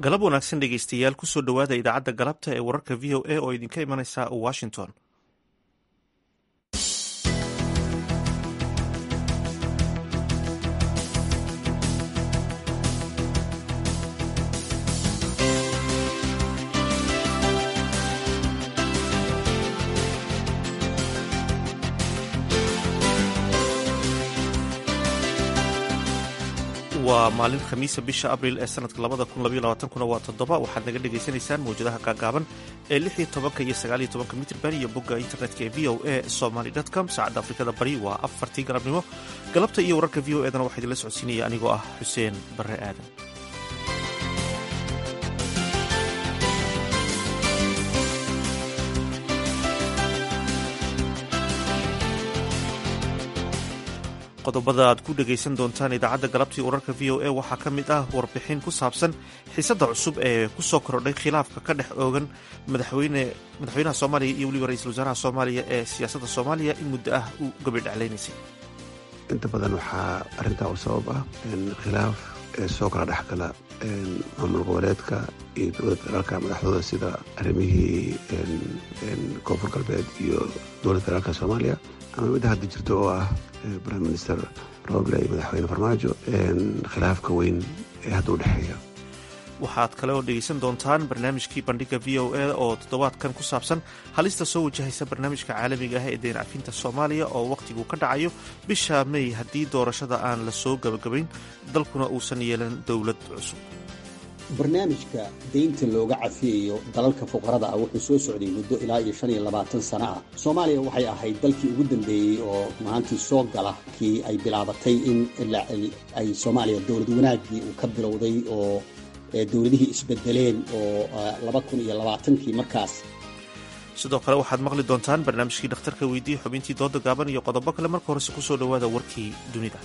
galab wanaagsan dhegeystayaal kusoo dhowaada idaacadda galabta ee wararka v o a oo idinka imanaysa washington waa maalin khamiisa bisha abriil ee sanadka labada kun labaiyo labaatankuna waa toddoba waxaad naga dhagaysanaysaan mawjadaha gaagaaban ee lix iyo tobanka iyo sagaal iyo tobanka mitrban iyo bogga internetka ee v o a somaly com saacadda afrikada bari waa afartii galabnimo galabta iyo wararka v o edana waxaa idinla socodsiinaya anigoo ah xuseen barre aadan qodobada aad ku dhegaysan doontaan idaacadda galabtii wararka v o a waxaa ka mid ah warbixin ku saabsan xiisadda cusub ee ku soo kordhay khilaafka ka dhex oogan madaxweynaha soomaaliya iyo weliba ra-iisul wasaaraha soomaaliya ee siyaasadda soomaaliya in muddo ah uu gabadhaclaynaysay inta badan waxaa arrintaa u sabab ah khilaaf ee soo kala dhexgala maamul goboleedka iyo dowladda federaalka madaxdooda sida arrimihii koonfur galbeed iyo dowladda federaalka soomaaliya ama midda hadda jirto oo ah prime minister roble iyo madaxweyne farmaajo khilaafka weyn ee hadda u dhexeeya waxaad kale oo dhegaysan doontaan barnaamijkii bandhiga v o a oo toddobaadkan ku saabsan halista soo wajahaysa barnaamijka caalamiga ah ee deen cafinta soomaaliya oo wakhtigu ka dhacayo bisha may haddii doorashada aan la soo gabagabayn dalkuna uusan yeelan dowlad cusub barnaamijka deynta looga cafiyayo dalalka fuqarada ah wuxuu soo socday muddo ilaa iyo shan iyo labaatan sano ah soomaaliya waxay ahayd dalkii ugu dambeeyey oo maantii soo gala kii ay bilaabatay in ay soomaaliya dowlad wanaaggii uu ka bilowday oo dowladihii isbedeleen oo laba kun iyo labaatankii markaas sidoo kale waxaad maqli doontaan barnaamijkii dhakhtarka weydiiye xubintii dooda gaaban iyo qodobo kale marka horese kusoo dhowaada warkii dunida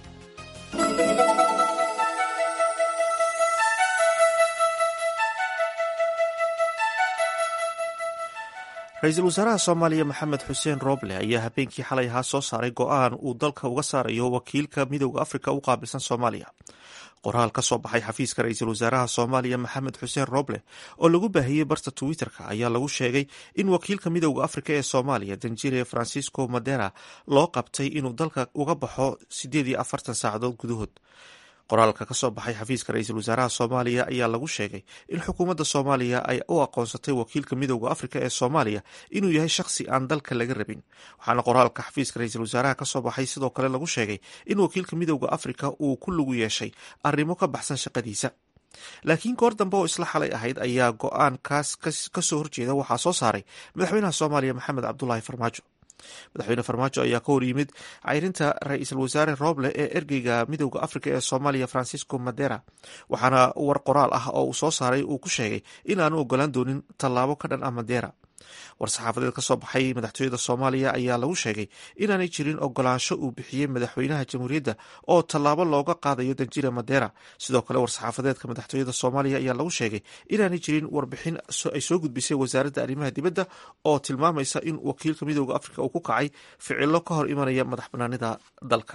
ra-iisul wasaaraha soomaaliya maxamed xuseen roble ayaa habeenkii xalay ahaa soo saaray go-aan uu dalka uga saarayo wakiilka midowda afrika u qaabilsan soomaaliya qoraal ka soo baxay xafiiska ra-iisul wasaaraha soomaaliya maxamed xuseen roble oo lagu baahiyey barta twitter-ka ayaa lagu sheegay in wakiilka midowda afrika ee soomaaliya danjire francisco madera loo qabtay inuu dalka uga baxo siddeed iyo afartan saacadood gudahood qoraalka ka soo baxay xafiiska ra-iisul wasaaraha soomaaliya ayaa lagu sheegay in xukuumadda soomaaliya ay u aqoonsatay wakiilka midowda afrika ee soomaaliya inuu yahay shakhsi aan dalka laga rabin waxaana qoraalka xafiiska ra-iisul wasaaraha ka soo baxay sidoo kale lagu sheegay in wakiilka midowda afrika uu ku lugu yeeshay arrimo ka baxsan shaqadiisa laakiin goor dambe oo isla xalay ahayd ayaa go-aankaas kasoo horjeeda waxaa soo saaray madaxweynaha soomaaliya maxamed cabdulaahi farmaajo madaxweyne farmaajo ayaa ka hor yimid cayrinta ra-iisul wasaare roble ee ergeyga midowda afrika ee soomaaliya francisco madera waxaana war qoraal ah oo uu soo saaray uu ku sheegay in aanu ogolaan doonin tallaabo ka dhan ah madera war-saxaafadeed ka soo baxay madaxtooyada soomaaliya ayaa lagu sheegay inaanay jirin ogolaansho uu bixiyey madaxweynaha jamhuuriyadda oo tallaabo looga qaadayo danjire madera sidoo kale war-saxaafadeedka madaxtooyada soomaaliya ayaa lagu sheegay inaanay jirin warbixin ay soo gudbisay wasaaradda arrimaha dibadda oo tilmaamaysa in wakiilka midowda afrika uu ku kacay ficilo ka hor imanaya madax banaanida dalka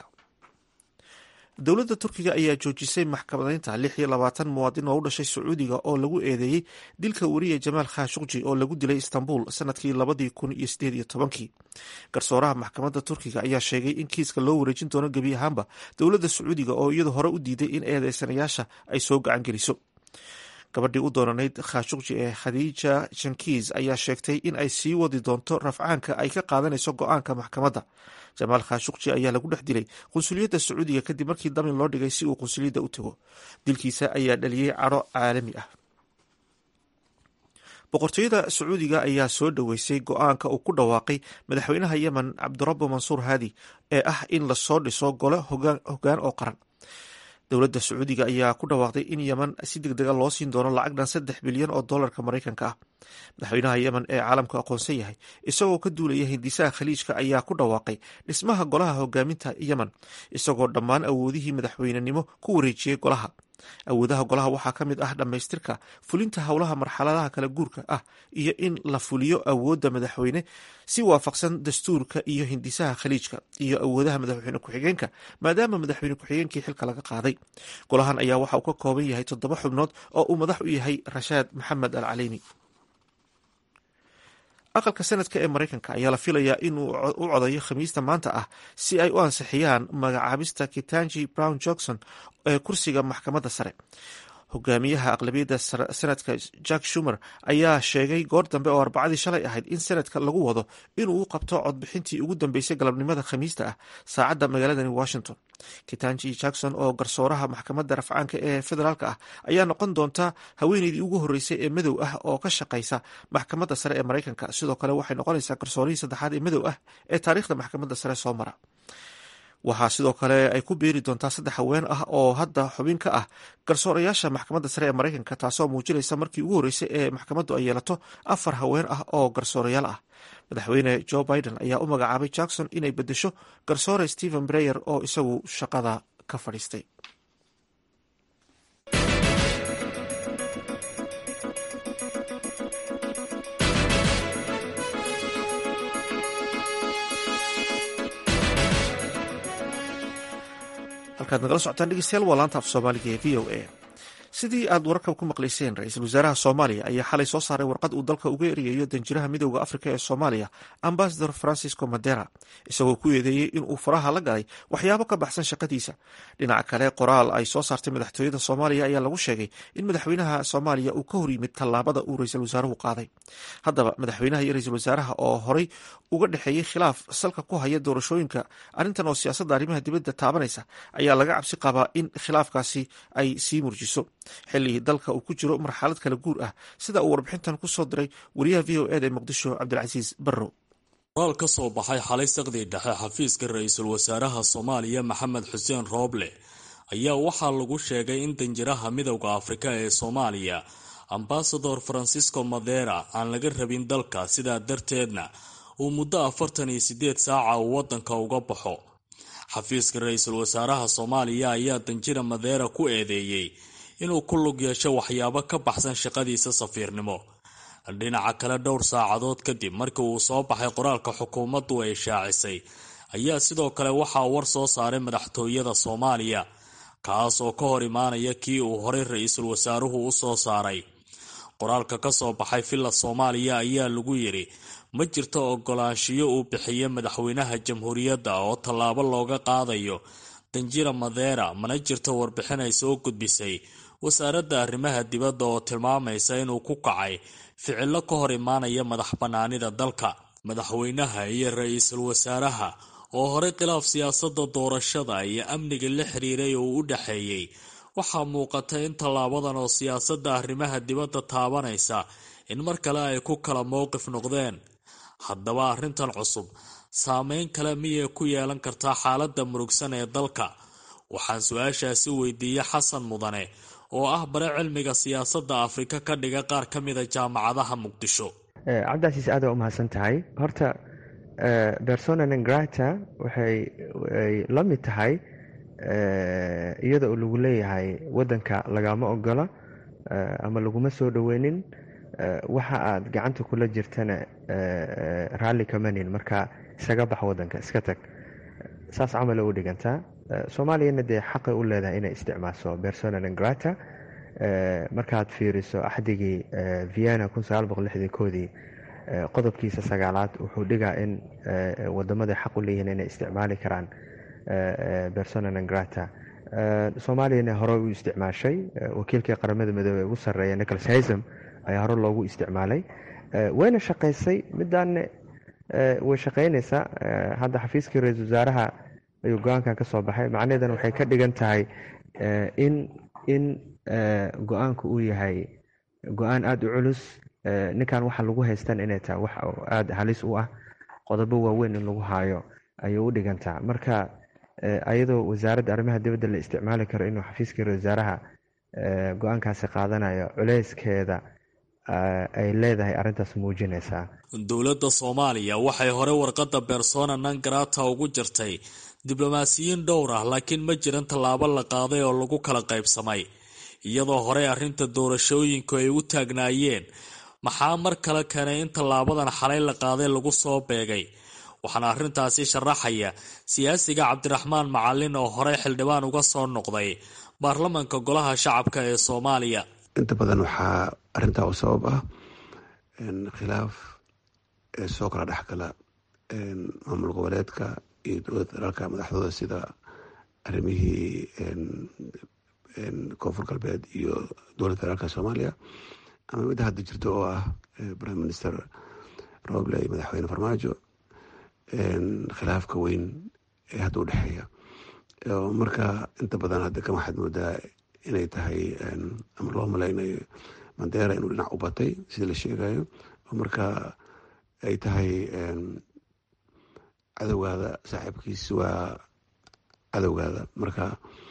dowladda turkiga ayaa joojisay maxkamadeynta lix iyo labaatan muwaadin oo u dhashay sacuudiga oo lagu eedeeyey dilka weriye jamaal khashukji oo lagu dilay istanbul sanadkii labadii kun iyo sideed iyo tobankii garsooraha maxkamadda turkiga ayaa sheegay in kiiska loo wareejin doono gebi ahaanba dowladda sacuudiga oo iyadu hore u diiday in eedeysanayaasha ay soo gacan geliso gabadhii u doonanayd khashukji ee khadiija jankiis ayaa sheegtay in ay sii wadi doonto rafcaanka ay ka qaadanayso go-aanka maxkamadda jamaal khashukji ayaa lagu dhex dilay qunsuliyadda sacuudiga kadib markii damin loo dhigay si uu qunsuliyadda u tago dilkiisa ayaa dhaliyey cadho caalami ah boqortooyada sacuudiga ayaa soo dhoweysay go-aanka uu ku dhawaaqay madaxweynaha yemen cabdirabo mansuur haadi ee ah in lasoo dhiso gole hogaan oo qaran dowladda sacuudiga ayaa ku dhawaaqday in yemen si deg dega loo siin doono lacag dhan saddex bilyan oo dollarka maraykanka ah madaxweynaha yemen ee caalamku aqoonsan yahay isagoo ka duulaya hindisaha khaliijka ayaa ku dhawaaqay dhismaha golaha hogaaminta yemen isagoo dhammaan awoodihii madaxweynenimo ku wareejiyey golaha awoodaha golaha waxaa ka mid ah dhammaystirka fulinta howlaha marxaladaha kala guurka ah iyo in la fuliyo awoodda madaxweyne si waafaqsan dastuurka iyo hindisaha khaliijka iyo awoodaha madaxweyne ku-xigeenka maadaama madaxweyne ku-xigeenkii xilka laga qaaday golahan ayaa waxa uu ka kooban yahay toddoba xubnood oo uu madax u yahay rashaad maxamed al caleyni aqalka sanadka ee maraykanka ayaa la filayaa inuu u codayo khamiista maanta ah si ay u ansixiyaan magacaabista kitanji brown johnson ee kursiga maxkamadda sare hogaamiyaha aqlabiyadda sanadka jack shumer ayaa sheegay goor dambe oo arbacadii shalay ahayd in sanadka lagu wado inuu u qabto codbixintii ugu dambeysay galabnimada khamiista ah saacadda magaaladani washington kitanji jackson oo garsooraha maxkamadda rafcaanka ee federaalk ah ayaa noqon doonta haweeneydii ugu horreysay ee madow ah oo ka shaqaysa maxkamadda sare ee maraykanka sidoo kale waxay noqonaysaa garsoorihii saddexaad ee madow ah ee taariikhda maxkamadda sare soo mara waxaa sidoo kale ay ku beeri doontaa saddex haween ah oo hadda xubin ka ah garsoorayaasha maxkamadda sare ee maraykanka taasoo muujinaysa markii ugu horreysay ee maxkamaddu ay yeelato afar haween ah oo garsoorayaal ah madaxweyne joe biden ayaa u magacaabay jackson inay bedesho garsoore stephen breyer oo isagu shaqada ka fadhiistay halkaad nagala socotaan dhegeystayaal waa laanta af soomaaliga ee v o a sidii aad wararka ku maqlayseen ra-iisul wasaaraha soomaaliya ayaa xalay soo saaray warqad uu dalka uga eriyayo danjiraha midooda afrika ee soomaaliya ambasador francisco madera isagoo ku eedeeyey inuu faraha la galay waxyaabo ka baxsan shaqadiisa dhinaca kale qoraal ay soo saartay madaxtooyada soomaaliya ayaa lagu sheegay in madaxweynaha soomaaliya uu ka hor yimid tallaabada uu ra-iisul wasaaruhu qaaday haddaba madaxweynaha iyo ra-iisul wasaaraha oo horey uga dhexeeyey khilaaf salka ku haya doorashooyinka arrintan oo siyaasadda arrimaha dibadda taabanaysa ayaa laga cabsi qabaa in khilaafkaasi ay sii murjiso xilligii dalka uu ku jiro marxalad kala guur ah sida uu warbixintan ku soo diray wariyaha v o eda ee muqdisho cabdilcasiis barrow qoraal ka soo baxay xalay saqdii dhexe xafiiska ra-iisul wasaaraha soomaaliya maxamed xuseen rooble ayaa waxaa lagu sheegay in danjiraha midowda afrika ee soomaaliya ambasador francisco madera aan laga rabin dalka sidaa darteedna uu muddo afartan iyo sideed saaca uu wadanka uga baxo xafiiska ra-iisul wasaaraha soomaaliya ayaa danjira madera ku eedeeyey inuu ku lug yeesho waxyaabo ka baxsan shaqadiisa safiirnimo dhinaca kale dhowr saacadood kadib markii uu soo baxay qoraalka xukuumaddu ay shaacisay ayaa sidoo kale waxaa war soo saaray madaxtooyada soomaaliya kaas oo ka hor imaanaya kii uu horey ra-iisul wasaaruhu u soo saaray qoraalka ka soo baxay villa soomaaliya ayaa lagu yidhi ma jirto ogolaanshiyo uu bixiye madaxweynaha jamhuuriyadda oo tallaabo looga qaadayo danjira madera mana jirto warbixin ay soo gudbisay wasaaradda arrimaha dibadda oo tilmaamaysa inuu ku kacay ficillo ka hor imaanaya madax bannaanida dalka madaxweynaha iyo ra-iisul wasaaraha oo horey khilaaf siyaasadda doorashada iyo amniga la xiriiray oo u dhexeeyey waxaa muuqata in tallaabadan oo siyaasadda arrimaha dibadda taabanaysa in mar kale ay ku kala mowqif noqdeen haddaba arrintan cusub saameyn kale miyay ku yeelan kartaa xaaladda murugsan ee dalka waxaan su-aashaasi weydiiyey xasan mudane oo ah bare cilmiga siyaasadda afrika ka dhiga qaar ka mida jaamacadaha muqdisho cabdicasiis aada u mahadsan tahay horta persona nengrata waxay la mid tahay iyada oo lagu leeyahay wadanka lagama ogola ama laguma soo dhoweynin waxa aad gacanta kula jirtana raalli kamanin marka isaga bax wadanka iska tag saas camala u dhigantaa soomaaliyana dee xaqay u leedahay inay isticmaasho persona nengrata markaad fiiriso axdigii vienna koodii qodobkiisa sagaalaad wuxuu dhigaa in wadamada xaq u leeyihiin inay isticmaali karaan persona nengrata soomaaliyana hore u isticmaashay wakiilkii qaramada midoobey ugu sarreeya nicholas haysam ayaa hore loogu isticmaalay wayna shaqaysay midaanne way shaqaynaysaa hadda xafiiskii ra-iisul wasaaraha ayuu go-aankan ka soo baxay macnaheedana waxay ka dhigan tahay in in go-aanku uu yahay go-aan aada u culus ninkan waxa lagu haystan inay tahay wax aada halis u ah qodobo waaweyn in lagu haayo ayay u dhigantaa marka ayadoo wasaaradda arrimaha dibadda la isticmaali karo inuu xafiiskii ra wasaaraha go-aankaasi qaadanayo culeyskeeda ay leedahay arrintaas muujinaysaa dowladda soomaaliya waxay hore warqadda bersona nangarata ugu jirtay diblomaasiyiin dhowr ah laakiin ma jiran tallaabo la qaaday oo lagu kala qaybsamay iyadoo horey arrinta doorashooyinku ay u taagnaayeen maxaa mar kale keenay in tallaabadan xalay la qaaday lagu soo beegay waxaana arrintaasi sharaxaya siyaasiga cabdiraxmaan macalin oo horey xildhibaan uga soo noqday baarlamanka golaha shacabka ee soomaaliya inta badan waxaa arintaa u sabab ah khilaaf soo kala dhexgala maamul goboleedka iyo dowladda federaalka madaxdooda sida arrimihii koonfur galbeed iyo dowladda federaalka soomaaliya ama midda hadda jirto oo ah prime minister roble iyo madaxweyne farmaajo khilaafka weyn ee hadda u dhexeeya marka inta badan hadda kan waxaad moodaa inay tahay ama loo malaynayo mandera inuu dhinac u batay sida la sheegayo oo marka ay tahay cadowgaada saaxiibkiis waa cadowgaada marka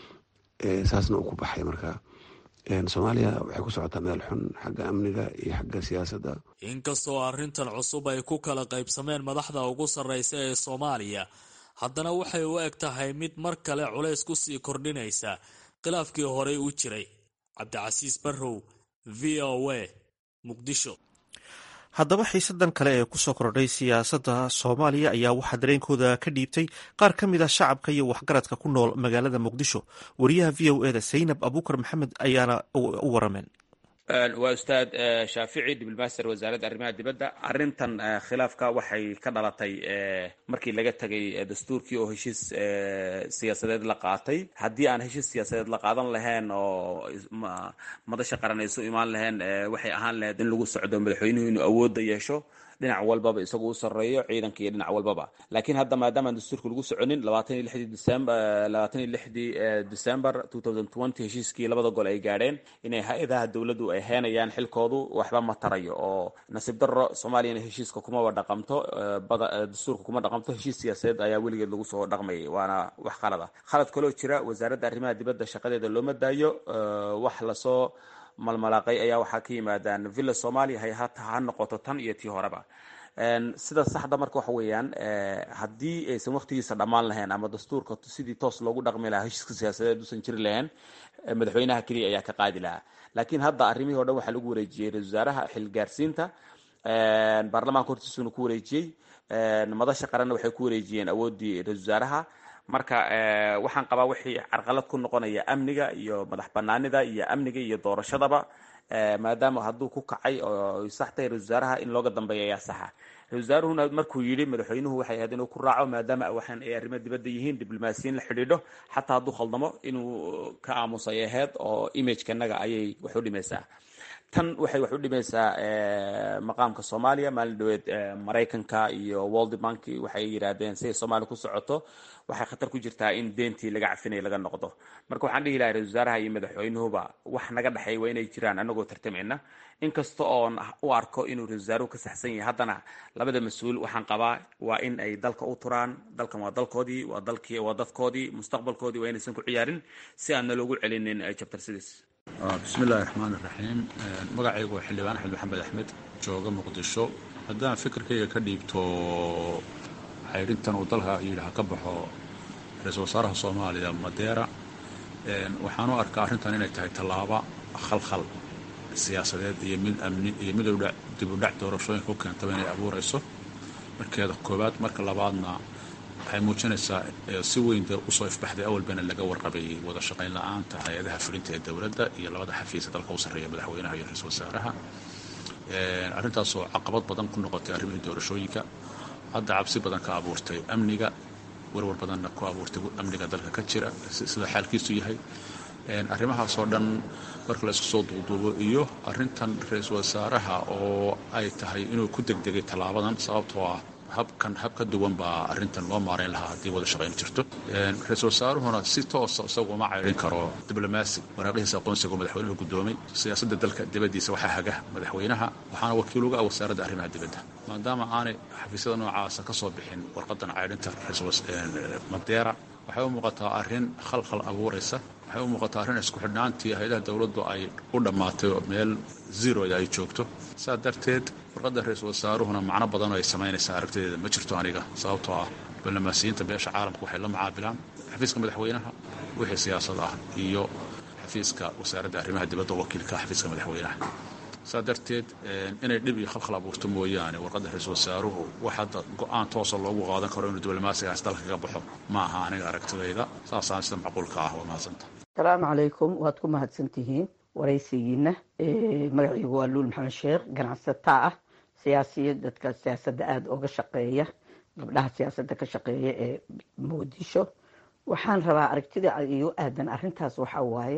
saasna uu ku baxay marka soomaaliya waxay ku socotaa meel xun xagga amniga iyo xagga siyaasadda inkastoo arrintan cusub ay ku kala qaybsameen madaxda ugu sarreysa ee soomaaliya haddana waxay u eg tahay mid mar kale culays ku sii kordhinaysa khilaafkii horey u jiray cabdicasiis barrow v o a muqdisho haddaba xiisadan kale ee kusoo kordhay siyaasadda soomaaliya ayaa waxaa dareenkooda ka dhiibtay qaar ka mid a shacabka iyo waxgaradka ku nool magaalada muqdisho wariyaha v o eda saynab abuukar maxamed ayaana u warameen waa ustaad shaafici diblomaster wasaaradda arrimaha dibadda arrintan khilaafka waxay ka dhalatay markii laga tegay dastuurkii oo heshiis siyaasadeed la qaatay haddii aan heshiis siyaasadeed la qaadan lahayn oo madasha qaran ay su imaan lahayn waxay ahaan lahayd in lagu socdo madaxweynuhu inuu awoodda yeesho dhinac walbaba isagu u sarreeyo ciidanka iyo dhinac walbaba laakiin hadda maadaamaan dastuurka lagu soconin labaatan iyo lixdii december labaatan iyo lixdii december two thousand twenty heshiiskii labada gol ay gaadheen inay hay-adaha dowladdu ay heenayaan xilkoodu waxba ma tarayo oo nasiib darro soomaaliyana heshiiska kumaba dhaqamto bada dastuurka kuma dhaqamto heshiis siyaasadeed ayaa weligeed lagu soo dhaqmayay waana wax khalada khalad kaloo jira wasaaradda arrimaha dibadda shaqadeeda looma daayo wax lasoo malmalaaqay ayaa waxaa ka yimaadaan villa somalia hay hata ha noqoto tan iyo tii horeba sida saxda marka waxa weeyaan haddii aysan waqtigiisa dhammaan lahayn ama dastuurka sidii toos loogu dhaqmi lahaa heshiiska siyaasadeed usan jiri lahayn madaxweynaha keliya ayaa ka qaadi lahaa laakiin hadda arrimihii o dhan waxaa lagu wareejiyey ra-isul wasaaraha xilgaarsiinta baarlamaanka hortiisuna ku wareejiyey madasha qaranna waxay ku wareejiyeen awooddii ra-isul wasaaraha marka waxaan qabaa wixii carqalad ku noqonaya amniga iyo madax banaanida iyo amniga iyo doorashadaba maadaama hadduu ku kacay oo sax tahay ra-isul wasaaraha in looga dambeeya ayaa saxa ra-isul wasaaruhuna markuu yidhi madaxweynuhu waxay ahayd inuu ku raaco maadaama waxaan ay arrimo dibadda yihiin diblomaasiyiin la xidhiidho xataa hadduu khaldamo inuu ka aamusay ahayd oo imagekanaga ayay wax u dhimaysaa tan waxay wax u dhimaysaa maqaamka soomaaliya maalin dhaweed maraykanka iyo world bank waxay yidhaahdeen siday soomaaliya ku socoto waxay khatar ku jirtaa in deentii laga cafinaya laga noqdo marka waxaan dhihi lahay ra-isul wasaaraha iyo madaxweynuhuba wax naga dhexeey waa inay jiraan anagoo tartamayna inkasta oon u arko inuu ra-isul wasaaruhu ka saxsan yahay haddana labada mas-uul waxaan qabaa waa in ay dalka u turaan dalkan waa dalkoodii waa dalkii waa dadkoodii mustaqbalkoodii waa inaysan ku ciyaarin si aan naloogu celinin jabtar sidiis bismi illaahi raxmaan iraxiim magacaygu waa xildhibaan axmed maxamed axmed jooga muqdisho haddaan fikirkayga ka dhiibto xaydhintan uu dalka yidhi ha ka baxo ra-iisul wasaaraha soomaaliya madeera waxaan u arkaa arrintan inay tahay tallaaba khalkhal siyaasadeed iyo mid amni iyo mid dibudhac doorashooyinka u keentaba inay abuurayso markeeda koowaad marka labaadna waxay muujinaysaa si weyn dee usoo ifbaxday awalbana laga warqabayay wada shaqayn la-aanta hay-adaha fulinta ee dowladda iyo labada xafiisa dalka u sarreeya madaxweynaha iyo ra-iisul wasaaraha arrintaasoo caqabad badan ku noqotay arrimihii doorashooyinka hadda cabsi badan ka abuurtay amniga warwar badanna ku abuurtay amniga dalka ka jira sida xaalkiisu yahay arrimahaasoo dhan marka la isku soo duuduubo iyo arrintan ra-iisul wasaaraha oo ay tahay inuu ku degdegay tallaabadan sababtoo ah habkan hab ka duwan baa arrintan loo maarayn lahaa haddii wada shaqayn jirto ra-iisul wasaaruhuna si toosa isagu uma cayrin karo diblomaasi waraaqihiisa aqoonsiga madaxweynuhu guddoomay siyaasadda dalka dibaddiisa waxaa haga madaxweynaha waxaana wakiil uga ah wasaaradda arrimaha dibadda maadaama aanay xafiisyada noocaasa ka soo bixin warqadan caydhinta madeera waxay u muuqataa arrin khalkhal abuuraysa waxay u muuqataa arrin isku xidhnaantii hay-adaha dowladdu ay u dhammaatay oo meel zeroda ay joogto saa darteed warqadda ra-iisul wasaaruhuna macno badan oo ay samaynaysaa aragtideeda ma jirto aniga sababtoo ah balamaasiyiinta beesha caalamka waxay la macaabilaan xafiiska madaxweynaha wixii siyaasad ah iyo xafiiska wasaaradda arrimaha dibadda oo wakiilka xafiiska madaxweynaha saa darteed inay dhib iyo khalkhal abuurto mooyaane warqadda ra-iisul wasaaruhu wax hadda go-aan toosa loogu qaadan karo inuu diblomaasigaas dalka ka baxo ma aha aniga aragtidayda saasaan sida macquulka ah waa mahadsanta asalaamu calaykum waad ku mahadsantihiin waraysigiina magaciigu waa luul maxamed sheekh ganacsataa ah siyaasiya dadka siyaasadda aada oga shaqeeya gabdhaha siyaasadda ka shaqeeya ee muqdisho waxaan rabaa aragtida igu aadan arintaas waxaa waaye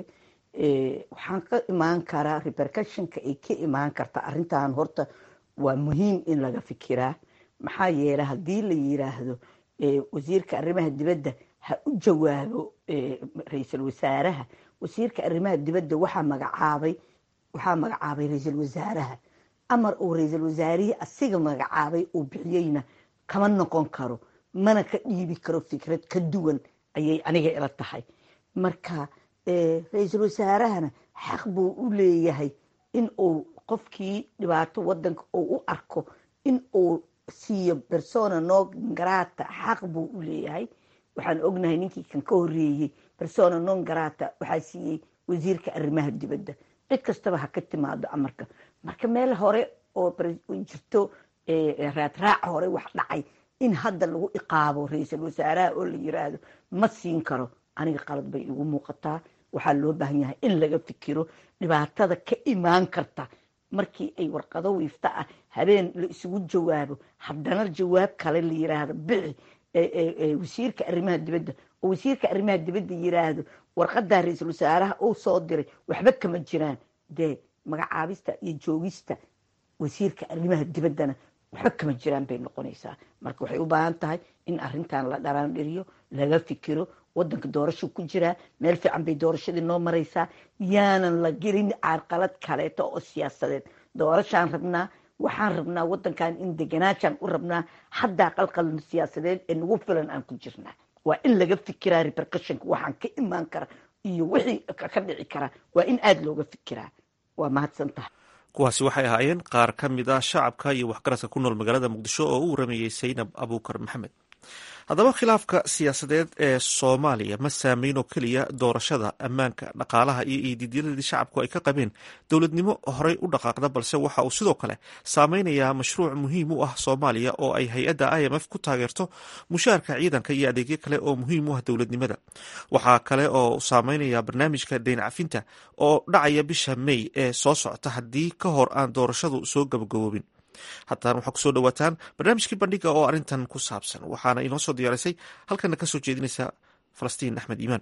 waxaan ka imaan karaa repercussionka ay ka imaan karta arintan horta waa muhiim in laga fikiraa maxaa yeelay haddii la yiraahdo wasiirka arrimaha dibadda ha u jawaabo ra-iisul wasaaraha wasiirka arrimaha dibadda waxaa magacaabay waxaa magacaabay ra-iisul wasaaraha amar uu ra-iisul wasaarihii asiga magacaabay uu bixiyeyna kama noqon karo mana ka dhiibi karo fikrad ka duwan ayay aniga ila tahay marka ra-iisul wasaarahana xaq buu u leeyahay in uu qofkii dhibaato wadanka uu u arko in uu siiyo persona no grata xaq buu u leeyahay waxaan ognahay ninkii kan ka horeeyey persona non grata waxaa siiyey wasiirka arrimaha dibadda cid kastaba ha ka timaado amarka marka meel hore oo jirto raadraac hore wax dhacay in hadda lagu iqaabo ra-iisul wasaaraha oo la yiraahdo ma siin karo aniga qalad bay igu muuqataa waxaa loo baahan yahay in laga fikiro dhibaatada ka imaan karta markii ay warqado wiifta ah habeen la isugu jawaabo haddana jawaab kale la yiraahdo bixi wasiirka arrimaha dibadda oo wasiirka arrimaha dibadda yiraahdo warqadaa ra-iisul wasaaraha uu soo diray waxba kama jiraan dee magacaabista iyo joogista wasiirka arrimaha dibaddana waxba kama jiraan bay noqonaysaa marka waxay u baahan tahay in arintan la dharaandhiriyo laga fikiro wadanka doorasho ku jiraa meel fiican bay doorashadii noo maraysaa yaanan la gelin carqalad kaleeto oo siyaasadeed doorashaan rabnaa waxaan rabnaa wadankan in deganaashaan u rabnaa haddaa qalqal siyaasadeed ee nagu filan aan ku jirnaa waa in laga fikiraa repercussionka waxaan ka imaan kara iyo wixii ka dhici kara waa in aada looga fikiraa waa mahadsan tahay kuwaasi waxay ahaayeen qaar ka mid ah shacabka iyo waxgaradka ku nool magaalada muqdisho oo u waramayey saynab abuukar maxamed haddaba khilaafka siyaasadeed ee soomaaliya ma saameyn oo keliya doorashada ammaanka dhaqaalaha iyo iidiidyadii shacabku ay ka qabeen dowladnimo horey u dhaqaaqda balse waxa uu sidoo kale saameynayaa mashruuc muhiim u ah soomaaliya oo ay hay-adda i m f ku taageerto mushaarka ciidanka iyo adeegyo kale oo muhiim u ah dowladnimada waxaa kale oo saameynaya barnaamijka deyn cafinta oo dhacaya bisha may ee soo socota haddii ka hor aan doorashadu soo gabagaboobin haddana waxaa kusoo dhawaataan barnaamijkii bandhiga oo arrintan ku saabsan waxaana inoo soo diyaarisay halkana kasoo jeedinaysa falastiin axmed iimaan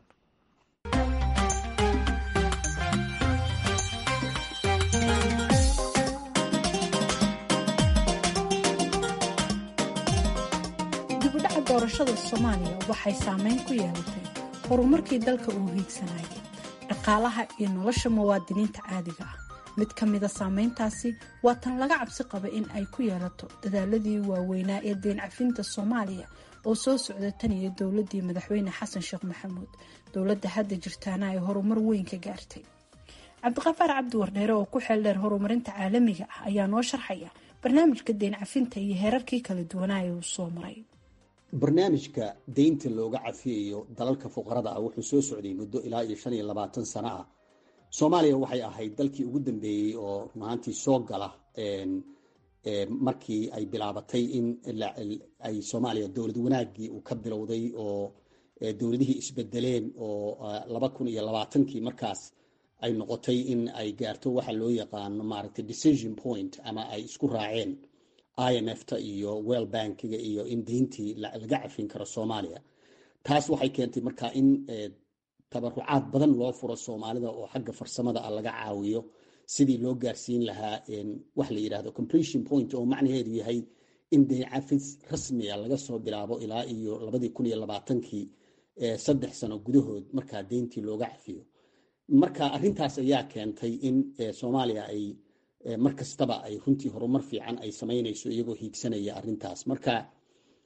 dibudhaca doorashada soomaaliya waxay saameyn ku yeelatay horumarkii dalka uu hiigsanayay dhaqaalaha iyo nolosha muwaadiniinta caadiga ah mid ka mida saameyntaasi waa tan laga cabsi qaba in ay ku yeelato dadaaladii waaweynaa ee deen cafinta soomaaliya oo soo socda tan iyo dowladii madaxweyne xasan sheekh maxamuud dowladda hadda jirtaana ay horumar weyn ka gaartay cabdiqafaar cabdi wardheere oo ku xeeldheer horumarinta caalamiga ah ayaa noo sharxaya barnaamijka deen cafinta iyo heerarkii kala duwanaa ee uu soo maray barnaamijka deynta looga cafiyayo dalalka fuqarada ah wuxuu soo socday muddo ilaa iyo shan iyo labaatan sano ah soomaaliya waxay ahayd dalkii ugu dambeeyey oo runaantii soo gala markii ay bilaabatay in ay soomaaliya dowlad wanaagii uu ka bilowday oo dowladihii isbedeleen oo laba kun iyo labaatankii markaas ay noqotay in ay gaarto waxa loo yaqaano maaragtay decision point ama ay isku raaceen i m f ta iyo well bankiga iyo in deyntii laga cafin karo soomaaliya taas waxay keentay markaa in tabarucaad badan loo furo soomaalida oo xagga farsamada ah laga caawiyo sidii loo gaarsiin lahaa wax la yidhahdo completion point oo macnaheedu yahay in deyn cafis rasmiga laga soo bilaabo ilaa iyo labadii kun iyo labaatankii saddex sano gudahood markaa deyntii looga cafiyo marka arrintaas ayaa keentay in soomaaliya ay mar kastaba ay runtii horumar fiican ay samaynayso iyagoo hiigsanaya arrintaas marka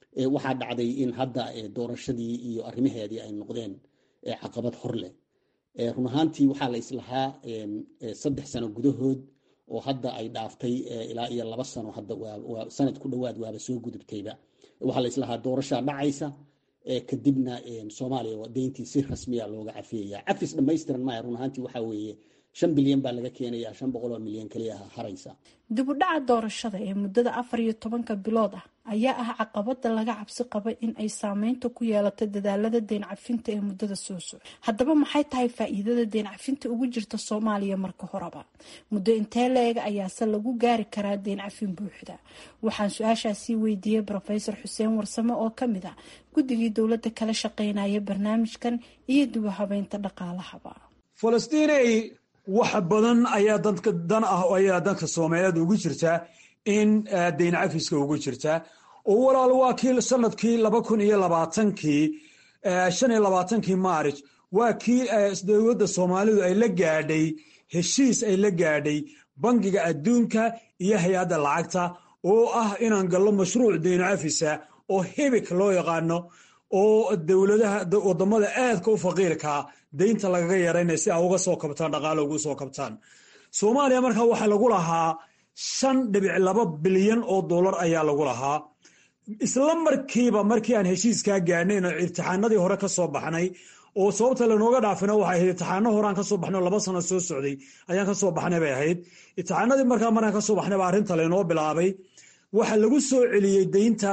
waxaa dhacday in hadda doorashadii iyo arrimaheedii ay noqdeen caqabad hor leh run ahaantii waxaa la islahaa saddex sano gudahood oo hadda ay dhaaftay ilaa iyo laba sano hadda sanad ku dhowaad waaba soo gudubtayba waxaa la islahaa doorashaa dhacaysa kadibna soomaaliya deyntii si rasmiya looga cafiyaya cafis dhammaystiran maya run ahaantii waxaa weeye shan bilyan baa laga keenaya shan boqol oo milyan keliya haraysa dib u dhaca doorashada ee muddada afar iyo tobanka bilood ah ayaa ah caqabada laga cabsi qaba in ay saameynta ku yeelato dadaalada deen cafinta ee muddada soo soco haddaba maxay tahay faa-iidada deen cafinta ugu jirta soomaaliya marka horeba muddo intee la-eg ayaase lagu gaari karaa deen cafin buuxda waxaan su-aashaasii weydiiyey rofesor xuseen warsame oo kamid ah guddigii dowladda kala shaqeynaya barnaamijkan iyo dib u habeynta dhaqaalahaba falastiiney wax badan ayaa dadka dan ah ayaa dadka soomaaliyeed ugu jirtaa in dayn cafiska ugu jirtaa oo walaal waa kii sanadkii laba kun iyo labaatankii shan iyo labaatankii maaric waa kii dowladda soomaalidu ay la gaadhay heshiis ay la gaadhay bangiga adduunka iyo hay-adda lacagta oo ah inaan gallo mashruuc dayn cafisa oo hibik loo yaqaano oo dowladaha wadamada aadka u faqiirkaa daynta lagaga yaraynaya si a uga soo kabtaan dhaqaalo ugu soo kabtaan soomaaliya markaa waxaa lagu lahaa shan dhibic laba bilyan oo dollar ayaa lagu lahaa isla markiiba markii aan heshiiskaa gaadhnay ino imtixaanadii hore ka soo baxnay oo sababta lanooga dhaafina waxay ahayd imtixaano horeaan ka soo baxnay oo laba sano soo socday ayaan ka soo baxnay bay ahayd imtixaanadii markaa markaan ka soo baxnay baa arrinta laynoo bilaabay waxaa lagu soo celiyey daynta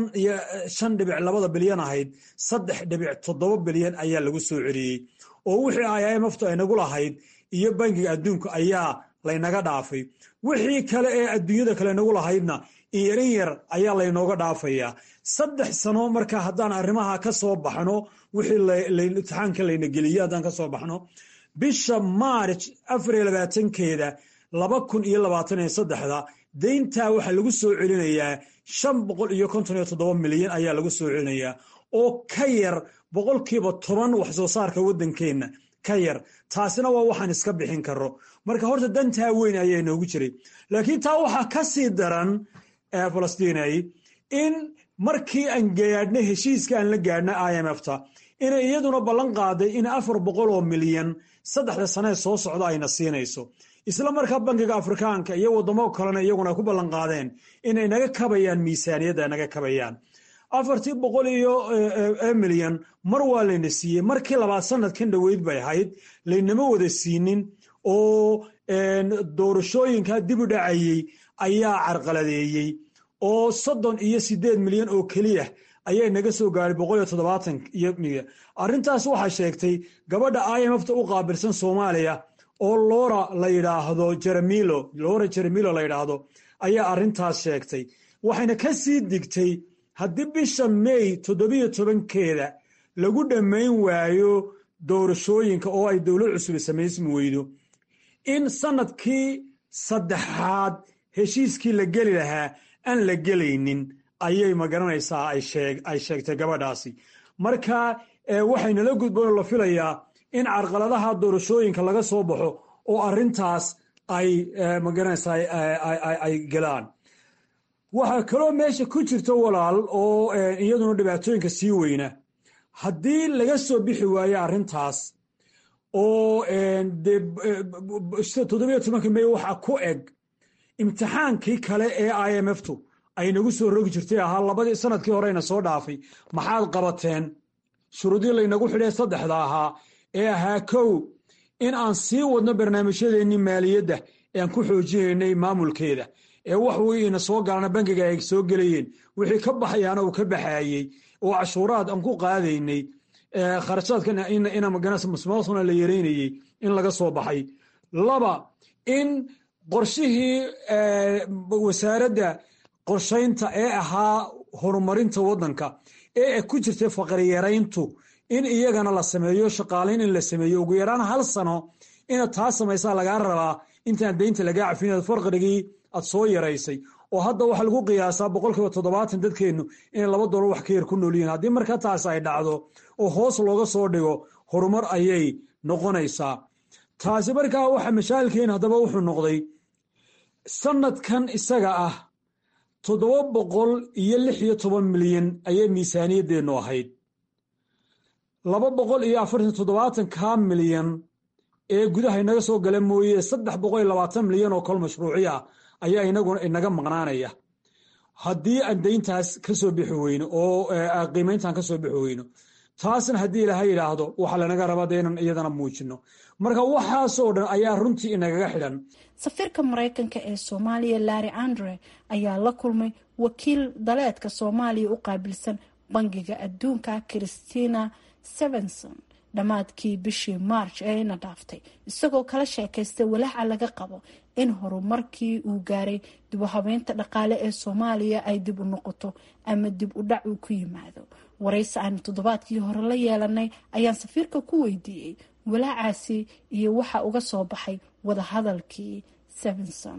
shan dhibic labada bilyan ahayd saddex dhibic toddoba bilyan ayaa lagu soo celiyey oo wixii imftu ay nagu lahayd iyo bangiga adduunka ayaa laynaga dhaafay wixii kale ee adduunyada kale nagu lahaydna inyarin yar ayaa laynooga dhaafayaa saddex sano marka haddaan arrimaha ka soo baxno wixii imtixaanka layna geliye haddaan ka soo baxno bisha maaric afar iyo labaatankeeda laba kun iyo labaatan iyo saddexda dayntaa waxaa lagu soo celinayaa shan boqol iyo konton iyo toddoba milyan ayaa lagu soo celinayaa oo ka yar boqolkiiba toban wax soo saarka waddankeenna ka yar taasina waa waxaan iska bixin karo marka horta dantaa weyn ayaa inoogu jiray laakiin taa waxaa ka sii daran falastinay in markii aan gaadhnay heshiiska aan la gaadhnay i m f ta inay iyaduna ballan qaaday in afar boqol oo milyan saddexda sanee soo socda ayna siinayso isla markaa bankiga afrikaanka iyo wadamo kalena iyaguna ku ballan qaadeen inay naga kabayaan miisaaniyadda naga kabayaan afartii boqol iyo milyan mar waa layna siiyey markii labaad sanadkan dhoweyd bay ahayd laynama wada siinin oo doorashooyinka dib u dhacayey ayaa carqaladeeyey oo soddon iyo sideed milyan oo keliya ayay naga soo gaaray boqol iyo toddobaatan iyo milyan arrintaas waxaa sheegtay gabadha i m f ta u qaabilsan soomaaliya oo lora la yidhaahdo jeremilo lora jeremilo la yidhaahdo ayaa arrintaas sheegtay waxayna ka sii digtay haddii bisha may toddobiyo tobankeeda lagu dhammayn waayo doorashooyinka oo ay dowlad cusub samaysmi weydo in sanadkii saddexaad heshiiskii la geli lahaa aan la gelaynin ayay magaranaysaa ay sheegtay gabadhaasi marka waxaynala gudboon la filayaa in carqaladaha doorashooyinka laga soo baxo oo arintaas ay magaranaysaa ay galaan waxaa kaloo meesha ku jirta walaal oo iyaduna dhibaatooyinka sii weyna haddii laga soo bixi waayo arrintaas oo toddobiyo tobanka may waxaa ku eg imtixaankii kale ee i m f tu ay nagu soo rogi jirtay ahaa labadii sanadkii horeyna soo dhaafay maxaad qabateen shuruudii laynagu xidhay saddexda ahaa ee ahaa kow in aan sii wadno barnaamijyadeennii maaliyadda ee aan ku xoojinaynay maamulkeeda ee wax wiina soo galana bangiga ay soo gelayeen wixii ka baxayaana uu ka baxaayey oo cashuuraad aan ku qaadaynay kharashaadkamusmaasuna la yareynayey in laga soo baxay laba in qorshihii wasaaradda qorshaynta ee ahaa horumarinta waddanka ee ku jirtay faqriyarayntu in iyagana la sameeyo shaqaalayn in la sameeyo ugu yaraan hal sano inaad taa samaysaa lagaa rabaa intaan daynta lagaa cafin farqirigii aad soo yaraysay oo hadda waxaa lagu qiyaasaa boqolkiiba toddobaatan dadkeennu inay laba dolar wax ka yar ku noolyihiin haddii markaa taas ay dhacdo oo hoos looga soo dhigo horumar ayay noqonaysaa taasi markaa waxa mashaailkeen haddaba wuxuu noqday sanadkan isaga ah toddoba boqol iyo lix iyo toban milyan ayay miisaaniyadeennu ahayd laba boqol iyo afartan toddobaatan kaa milyan ee gudaha inaga soo gala mooye saddex boqol iyo labaatan milyan oo kol mashruuci ah ayaa inaguna inaga maqnaanaya haddii aan dayntaas ka soo bixi weyno oo qiimayntaan ka soo bixi weyno taasna haddii ilaaha yidhaahdo waxaa lanaga rabaa de inan iyadana muujino marka waxaasoo dhan ayaa runtii inagaga xidhan safiirka maraykanka ee soomaaliya larry andre ayaa la kulmay wakiil daleedka soomaaliya u qaabilsan bangiga adduunka christina sevenson dhammaadkii bishii march ee ina dhaaftay isagoo kala sheekaystay walaaca laga qabo in horumarkii uu gaaray dib u habeynta dhaqaale ee soomaaliya ay dib u noqoto ama dib u dhac uu ku yimaado waraysi aanu toddobaadkii hore la yeelanay ayaan safiirka ku weydiiyey walaacaasi iyo waxa uga soo baxay wadahadalkii sevenson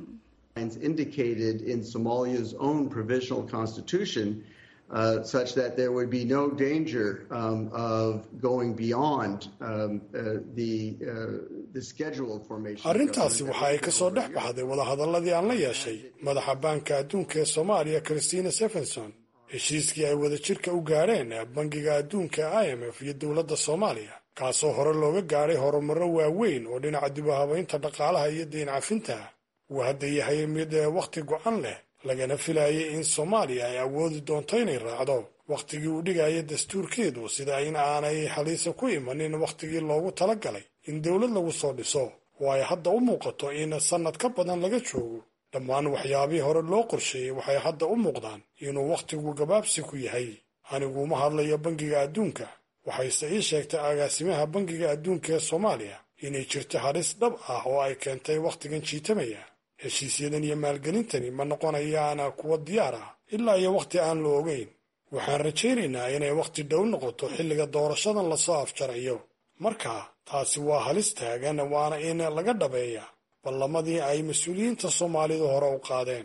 Uh, such that there would be no danger um, of going beyond um, uh, the, uh, the scheduled formation. arrintaasi waxa ay ka soo dhex baxday wadahadalladii aan la yeeshay madaxa baanka adduunka ee soomaaliya christina stephenson heshiiskii ay wadajirka u gaadheen bangiga adduunka i m f iyo dowladda soomaaliya kaasoo hore looga gaadhay horumarro waaweyn oo dhinaca dib u habaynta dhaqaalaha iyo deyn cafinta uu hadda yahay mid wakhti go-an leh lagana filayay in soomaaliya ay awoodi doonto inay raacdo wakhtigii uu dhigaya dastuurkeedu sida in aanay haliisa ku imanin wakhtigii loogu talagalay in dowlad lagu soo dhiso oo ay hadda u muuqato in sannad ka badan laga joogo dhammaan waxyaabihii hore loo qorsheeyey waxay hadda u muuqdaan inuu wakhtigu gabaabsi ku yahay anigu uma hadlayo bangiga adduunka waxayse ii sheegtay agaasimaha bangiga adduunka ee soomaaliya inay jirto halis dhab ah oo ay keentay wakhtigan jiitamaya heshiisyadan iyo maalgelintani ma noqonayaan kuwa diyaar ah ilaa iyo wakhti aan la ogeyn waxaan rajaynaynaa inay wakhti dhow noqoto xilliga doorashadan lasoo afjarayo marka taasi waa halis taagan waana in laga dhabeeya ballamadii ay mas-uuliyiinta soomaalidu hore u qaadeen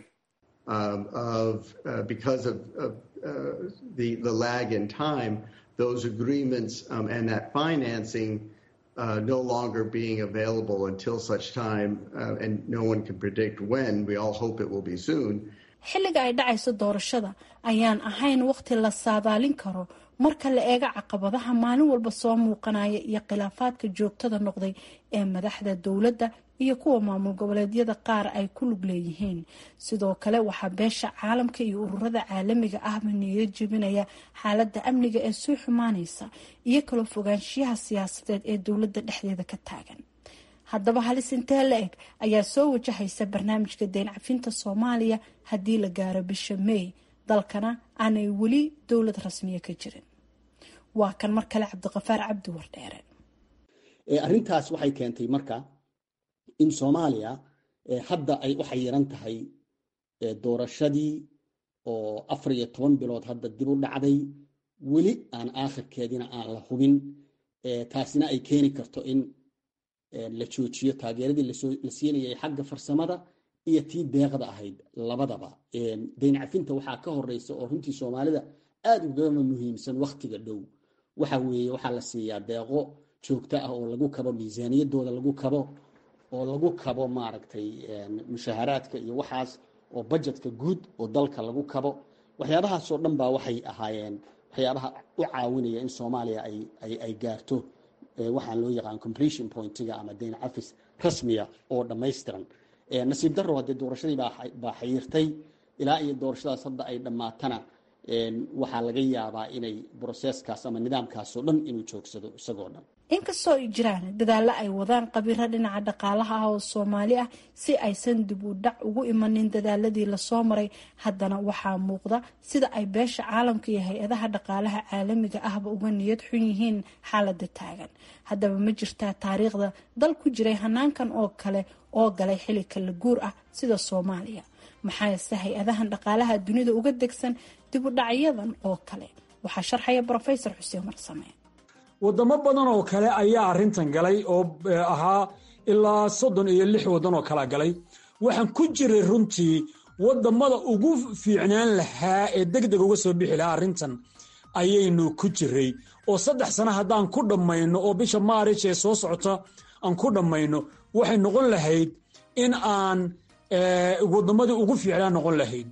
Uh, no longer being available until such time, uh, and no one can predict when. We all hope it will be soon. xilliga ay dhacayso doorashada ayaan ahayn waqti la saadaalin karo marka la eego caqabadaha maalin walba soo muuqanaya iyo khilaafaadka joogtada noqday ee madaxda dowladda iyo kuwa maamul goboleedyada qaar ay ku lug leeyihiin sidoo kale waxaa beesha caalamka iyo ururada caalamiga ahba niyo jebinaya xaaladda amniga ee soo xumaanaysa iyo kala fogaanshiyaha siyaasadeed ee dowladda dhexdeeda ka taagan haddaba halis intee la eg ayaa soo wajahaysa barnaamijka deyn cafinta soomaaliya haddii la gaaro bisha may dalkana aanay weli dowlad rasmiya ka jirin waa kan mar kale cabdiqafaar cabdi wardheere arrintaas waxay keentay marka in soomaaliya hadda ay u xayiran tahay doorashadii oo afar iyo toban bilood hadda dib u dhacday weli aan aakhirkeedina aan la hubin taasina ay keeni karto in la joojiyo taageeradii la siinayay xagga farsamada iyo tii deeqda ahayd labadaba dayn cafinta waxaa ka horeysa oo runtii soomaalida aada ugama muhiimsan waktiga dhow waxa weeye waxaa la siiyaa deeqo joogto ah oo lagu kabo miisaaniyadooda lagu kabo oo lagu kabo maaragtay mushaharaadka iyo waxaas oo bajetka guud oo dalka lagu kabo waxyaabahaasoo dhan baa waxay ahaayeen waxyaabaha u caawinaya in soomaaliya ay gaarto waxaan loo yaqaan completion pointiga ama dayn cafis rasmiya oo dhammaystiran nasiib daro haddee doorashadii baa xayiirtay ilaa iyo doorashadaas hadda ay dhammaatana waxaa laga yaabaa inay broseskaas ama nidaamkaasoo dhan inuu joogsado isagoo dhan inkastoo ay jiraan dadaallo ay wadaan qabiiro dhinaca dhaqaalaha ah oo soomaali ah si aysan dib u dhac ugu imanin dadaaladii lasoo maray haddana waxaa muuqda sida ay beesha caalamka iyo hay-adaha dhaqaalaha caalamiga ahba uga niyad xun yihiin xaalada taagan haddaba ma jirtaa taariikhda dal ku jiray hanaankan oo kale oo galay xili kala guur ah sida soomaaliya maxaase hay-adahan dhaqaalaha dunida uga degsan dib u dhacyadan oo kale waxaa sharxaya brofesor xuseen marsame wadamo badan oo kale ayaa arintan galay oo ahaa ilaa soddon iyo lix waddan oo kala galay waxaan ku jiray runtii wadamada ugu fiicnaan lahaa ee deg deg uga soo bixi lahaa arrintan ayaynu ku jiray oo saddex sano haddaan ku dhammayno oo bisha maaric ee soo socota aan ku dhammayno waxay noqon lahayd in aan wadamadii ugu fiicnaan noqon lahayd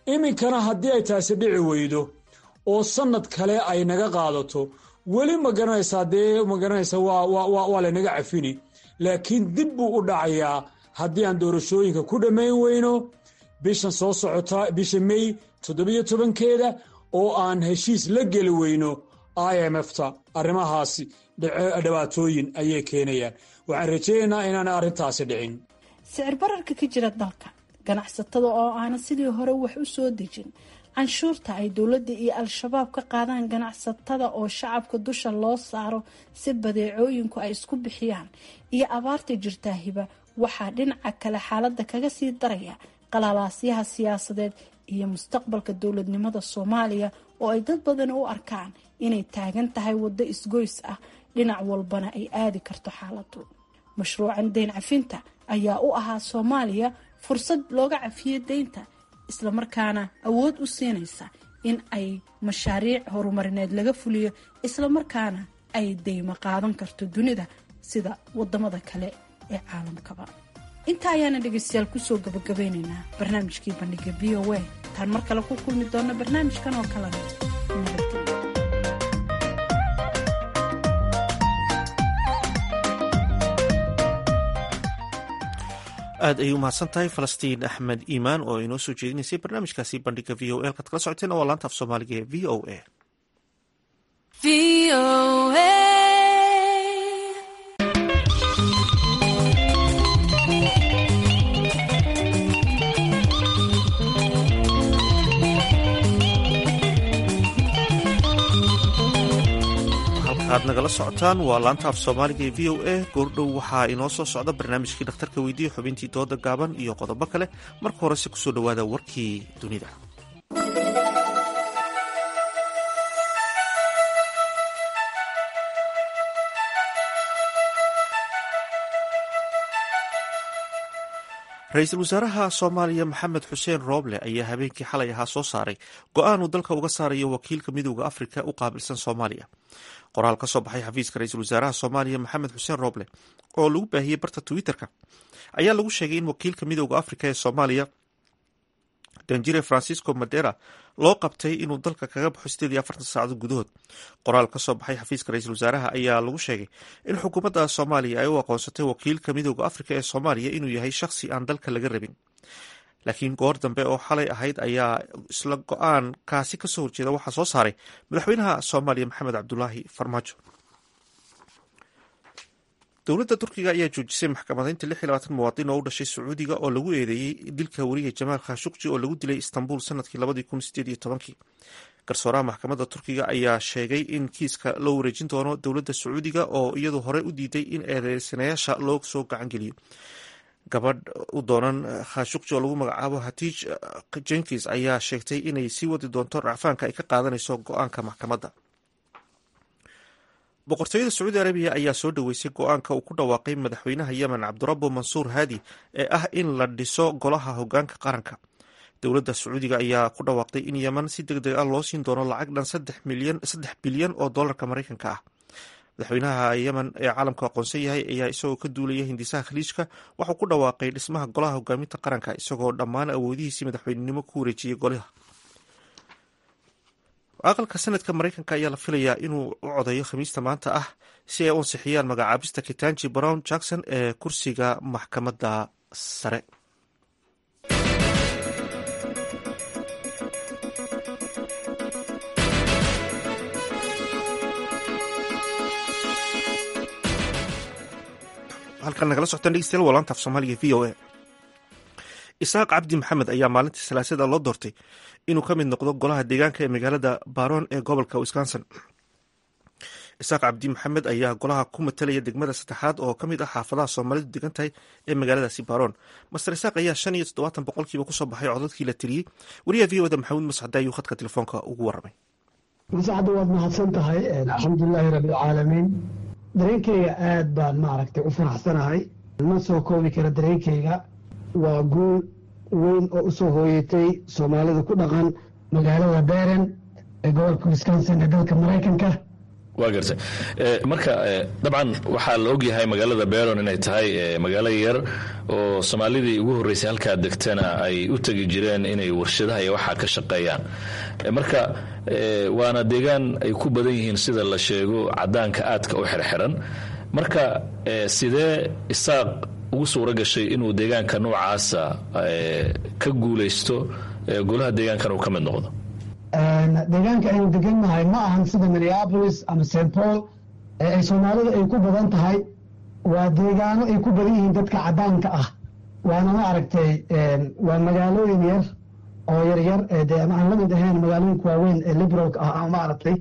iminkana haddii ay taasi dhici weydo oo sanad kale ay naga qaadato weli ma garanaysaa dee ma garanaysa waa laynaga cafini laakiin dib buu u dhacayaa haddii aan doorashooyinka ku dhammayn weyno bishan soo socota bisha may toddobiyo tobankeeda oo aan heshiis la geli weyno i m f ta arrimahaasi dhibaatooyin ayay keenayaan waxaan rajaynaynaa inaana arrintaasi dhicin sicir bararka ka jira dalka ganacsatada oo aanan sidii hore wax u soo dejin canshuurta ay dowladda iyo al-shabaab ka qaadaan ganacsatada oo shacabka dusha loo saaro si badeecooyinku ay isku bixiyaan iyo abaarta jirtaahiba waxaa dhinaca kale xaaladda kaga sii daraya qalalaasyaha siyaasadeed iyo mustaqbalka dowladnimada soomaaliya oo ay dad badan u arkaan inay taagan tahay waddo isgoys ah dhinac walbana ay aadi karto xaaladu mashruucan deyn cafinta ayaa u ahaa soomaaliya fursad looga cafiyo deynta islamarkaana awood u siinaysa in ay mashaariic horumarineed laga fuliyo islamarkaana ay deymo qaadan karto dunida sida wadamada kale ee caalamkaba intaa ayaana dhegeystayaal kusoo gabagabeyneynaa barnaamijkii bandhiga v o a intaan mar kale ku kulmi doona barnaamijkan oo kalena nabadgelyo aad ayay u mahadsan tahay falastiin axmed iimaan oo inoo soo jeedinaysay barnaamijkaasi bandhiga v o a halkaad kala socoteen waa laanta af soomaaliga ee v o a aad nagala socotaan waa laanta af soomaaliga ee v o a goordhow waxaa inoo soo socda barnaamijkii dhakhtarka weydiiya xubintii dooda gaaban iyo qodobo kale marka horese kusoo dhowaada warkii dunida ra-iisul wasaaraha soomaaliya maxamed xuseen rooble ayaa habeenkii xalay ahaa soo saaray go-aan uu dalka uga saarayo wakiilka midooda afrika u qaabilsan soomaaliya qoraal ka soo baxay xafiiska ra-iisul wasaaraha soomaaliya maxamed xuseen rooble oo lagu baahiyey barta twitter-ka ayaa lagu sheegay in wakiilka midooda afrika ee soomaaliya danjire francisco madera loo qabtay inuu dalka kaga baxo sideed iyo afartan saacadood gudahood qoraal ka soo baxay xafiiska ra-iisul wasaaraha ayaa lagu sheegay in xukuumadda soomaaliya ay u aqoonsatay wakiilka midooda afrika ee soomaaliya inuu yahay shakhsi aan dalka laga rabin laakiin goor dambe oo xalay ahayd ayaa isla go-aan kaasi kasoo horjeeda waxaa soo saaray madaxweynaha soomaaliya maxamed cabdulaahi farmaajo dowladda turkiga ayaa joojisay maxkamadeynta lix iyo labaatan muwaadin oo u dhashay sacuudiga oo lagu eedeeyey dilka weriga jamaal khashukji oo lagu dilay istanbul sanadkii labadii kun sideed iyo tobankii garsooraha maxkamadda turkiga ayaa sheegay in kiiska loo wareejin doono dowladda sacuudiga oo iyadu hore u diiday in eedeysanayaasha loo soo gacangeliyo gabadh u doonan khashukji oo lagu magacaabo hatiij jenkins ayaa sheegtay inay sii wadi doonto racfaanka ay ka qaadanayso go-aanka maxkamadda boqortooyada sacuudi arabiya ayaa soo dhoweysay go-aanka uu ku dhawaaqay madaxweynaha yemen cabdirabo mansuur haadi ee ah in la dhiso golaha hogaanka qaranka dowladda sacuudiga ayaa ku dhawaaqday in yemen si deg deg ah loo siin doono lacag dhan saddex bilyan oo dollarka maraykanka ah madaxweynaha yemen ee caalamku aqoonsan yahay ayaa isagoo ka duulaya hindisaha khaliijka waxuu ku dhawaaqay dhismaha golaha hogaaminta qaranka isagoo dhammaan awoodihiisii madaxweynenimo ku wareejiyey golaha aqalka sanadka maraykanka ayaa la filayaa inuu u codeeyo khamiista maanta ah si ay u ansixiyaan magacaabista kitanji brown jackson ee kursiga maxkamadda sare halkan nagala socotaan dhegeystayaal waa laanta af soomaaliga v o a isaaq cabdi maxamed ayaa maalintii salaasada loo doortay inuu ka mid noqdo golaha deegaanka ee magaalada baron ee gobolka wisconsin isaaq cabdi maxamed ayaa golaha ku matalaya degmada saddexaad oo ka mid ah xaafadaha soomaalidu degan tahay ee magaaladaasi baron master isaaq ayaa shan iyo toddobaatan boqolkiiba kusoo baxay codadkii la tiriyey wariyaha v oda maxamuud mascade ayuu khadka telefoonka ugu waramay mascadda waad mahadsan tahay alxamdulilaahi rabbilcaalamiin dareenkayga aad baan maaragtay u faraxsanahay ma soo koobi kara dareenkayga waa guul weyn oo u soo hooyatay soomaalida ku dhaqan magaalada beren ee gobolka wisconsin ee dalka maraykanka waa gartay marka dabcan waxaa la ogyahay magaalada beron inay tahay magaalo yar oo soomaalidii ugu horreysay halkaa degtana ay u tegi jireen inay warshadaha iyo waxaa ka shaqeeyaan marka waana deegaan ay ku badan yihiin sida la sheego cadaanka aadka u xirxiran marka sidee isaaq ugu suura gashay inuu deegaanka noocaasa ka guulaysto golaha deegaankan uu ka mid noqdo deegaanka aynu degannahay ma ahan sida minneapolis ama st paul ee ay soomaalida ay ku badan tahay waa deegaano ay ku badan yihiin dadka cadaanka ah waana ma aragtay waa magaalooyin yar oo yaryar dee aan la mid ahayn magaalooyinka waaweyn ee liberalka ah ama maaragtay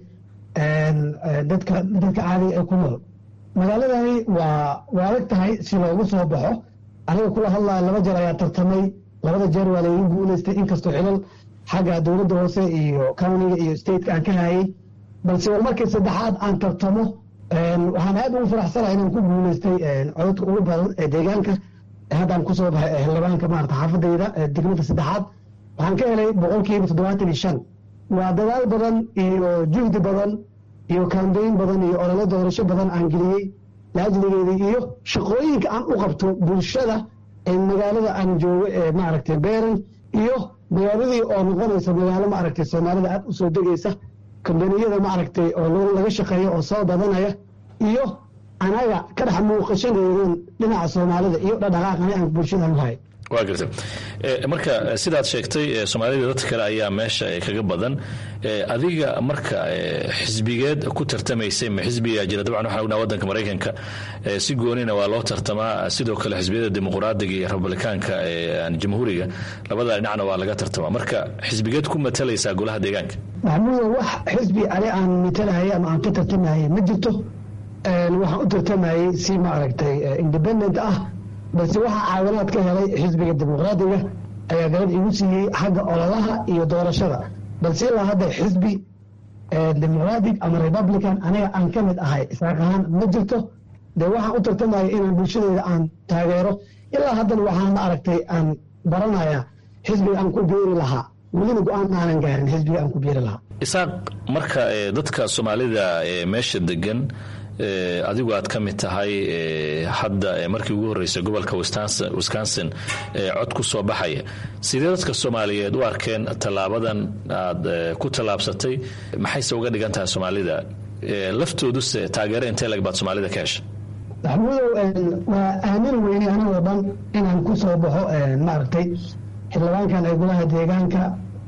dadka dadka caadiga ee ku nool magaaladani waa waa adag tahay si loogu soo baxo aniga kula hadlaya laba jeer ayaa tartamay labada jeer waa laygu guulaystay inkastoo xilal xagga dowladda hoose iyo countiga iyo stateka aan ka hayay balse war markii saddexaad aan tartamo waxaan aad ugu faraxsanahay inaan ku guulaystay cododka ugu badan ee deegaanka haddaan kusoo baxay xildhibaanka maarata xaafadayda degmada saddexaad waxaan ka helay boqolkiiba toddobaatan iyo shan waa dadaal badan iyo juhdi badan iyo kambeyn badan iyo ololo doorasho badan aan geliyey laajligeeda iyo shaqooyinka aan u qabto bulshada ee magaalada aan joogo ee maaragtay beeran iyo magaaladii oo noqonaysa magaalo maaragtay soomaalida aad u soo degaysa kambaniyada maaragtay oo laga shaqeeyo oo soo badanaya iyo anaga ka dhex muuqashadeedan dhinaca soomaalida iyo dhadhaqaaqani aan bulshada u hay waa garta marka sidaad sheegtay soomaalida dadka kale ayaa meesha kaga badan adiga marka xisbigeed ku tartamaysay ma xisbigaa jira dabcan waxaan ognaha wadanka maraykanka si goonina waa loo tartamaa sidoo kale xisbiyada dimuqraadiga iyo republikaanka jamhuuriga labada dhinacna waa laga tartamaa marka xisbigeed ku matalaysaa golaha deegaanka maxamuudo wax xisbi ani aan matalahayay ama aan ka tartamahayay ma jirto waxaan u tartamayey si maaragtay independent ah balse waxaa caawinaad ka helay xisbiga dimuqraadiga ayaa galad igu siiyey xagga ololaha iyo doorashada balse ilaa hadda xisbi dimuqratic ama republican aniga aan ka mid ahay isaaq ahaan ma jirto dee waxaan u tartamaya inaan bulshadeeda aan taageero ilaa haddana waxaan ma aragtay aan baranaya xisbiga aan ku biiri lahaa welina go-aan aanan gaarin xisbiga aan ku biiri lahaa isaaq marka dadka soomaalida meesha degan adigu aad ka mid tahay hadda markii ugu horreysay gobolka wisconsin cod ku soo baxaya sidee dadka soomaaliyeed u arkeen tallaabadan aad ku tallaabsatay maxayse uga dhigan tahay soomaalida laftooduse taageero intee lag baad soomaalida ka hesha maxamuudow waa aamin weyne anigoo dhan inaan ku soo baxo maaragtay xildhibaankan ee golaha deegaanka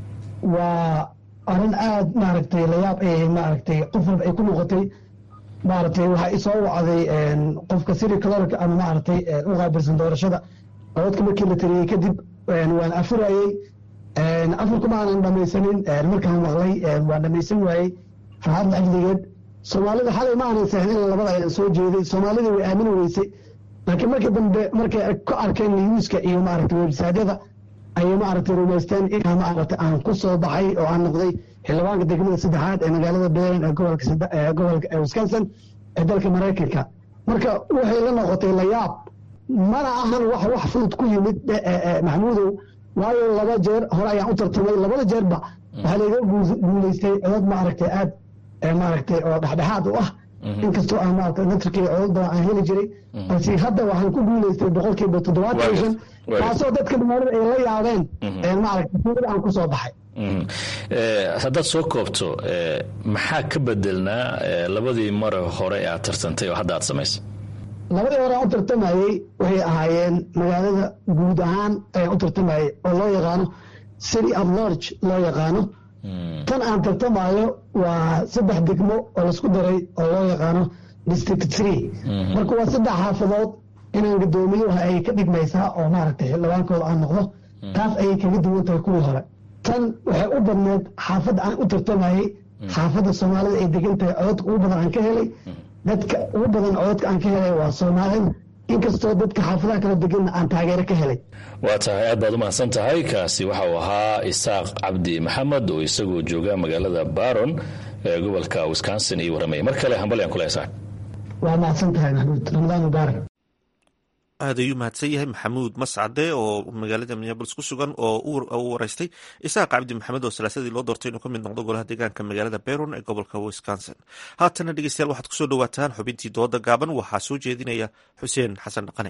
waa arrin aad maaragtay layaab ay maaragtay qof walba ay ku noqotay maaragtay waxaa isoo wacday qofka city clerk ama maaragtay u qaabilsan doorashada cododka markii la tiriyey kadib waan afurayey afurkuma aanan dhamaysanin markaan maqlay waan dhamaysan waayey farxad lacagdigeed soomaalida xalay ma aanan sahin in labada aynan soo jeeday soomaalida way aamini weysay laakiin markii dambe markay ku arkeen newska iyo maaragtay websaadyada ayay maaragtay rumaysteen inaa maaragtay aan ku soo baxay oo aan noqday xildhibaanka degmada saddexaad ee magaalada beeran ee gobolka wisconsin ee dalka maraykanka marka waxay la noqotay layaab mana ahan wax wax fudud ku yimid maxamuudow waayo laba jeer hore ayaan u tartamay labada jeerba waxaa layga guulaystay codod maaragtay aad maaragtay oo dhexdhexaad u ah inkastoo aan maaragtay natrikii codod badan aan heli jiray balse hadda waxaan ku guulaystay boqolkiiba toddobaatan iyo shan taasoo dadka dhamaanada ay la yaabeen maaragtay aan ku soo baxay haddaad soo koobto maxaa ka bedelnaa labadii mare hore ee aad tartantay oo hadda aad samaysay labadii hore aan u tartamayey waxay ahaayeen magaalada guud ahaan ayaan u tartamayey oo loo yaqaano city at large loo yaqaano tan aan tartamayo waa saddex degmo oo laisku daray oo loo yaqaano district three marka waa saddex xaafadood inaan gadoomiyo waxa ay ka dhigmaysaa oo maaragtay xildhibaankooda aan noqdo taas ayay kaga duwan tahay kuwii hore tan waxay u badneed xaafadda aan u tartamayey xaafadda soomaalida ay degan tahay cododka ugu badan aan ka helay dadka ugu badan cododka aan ka helay waa soomaalida inkastoo dadka xaafadaha kala deganna aan taageero ka helay waa tahay aad baad u mahadsan tahay kaasi waxa uu ahaa isaaq cabdi maxamed oo isagoo jooga magaalada baron ee gobolka wisconsin iyo waramaya mar kale hambalyaan kule isaaq waa mahadsan tahay maxmuud ramadaan mubaarak aad ayuu mahadsan yahay maxamuud mascade oo magaalada minneabolis ku sugan oo u wareystay isaaq cabdi maxamed oo salaasadii loo doortay inuu ka mid noqdo golaha deegaanka magaalada beron ee gobolka wisconsin haatana dhegeystayaal waxaad kusoo dhawaataan xubintii dooda gaaban waxaa soo jeedinaya xuseen xasan dhaqane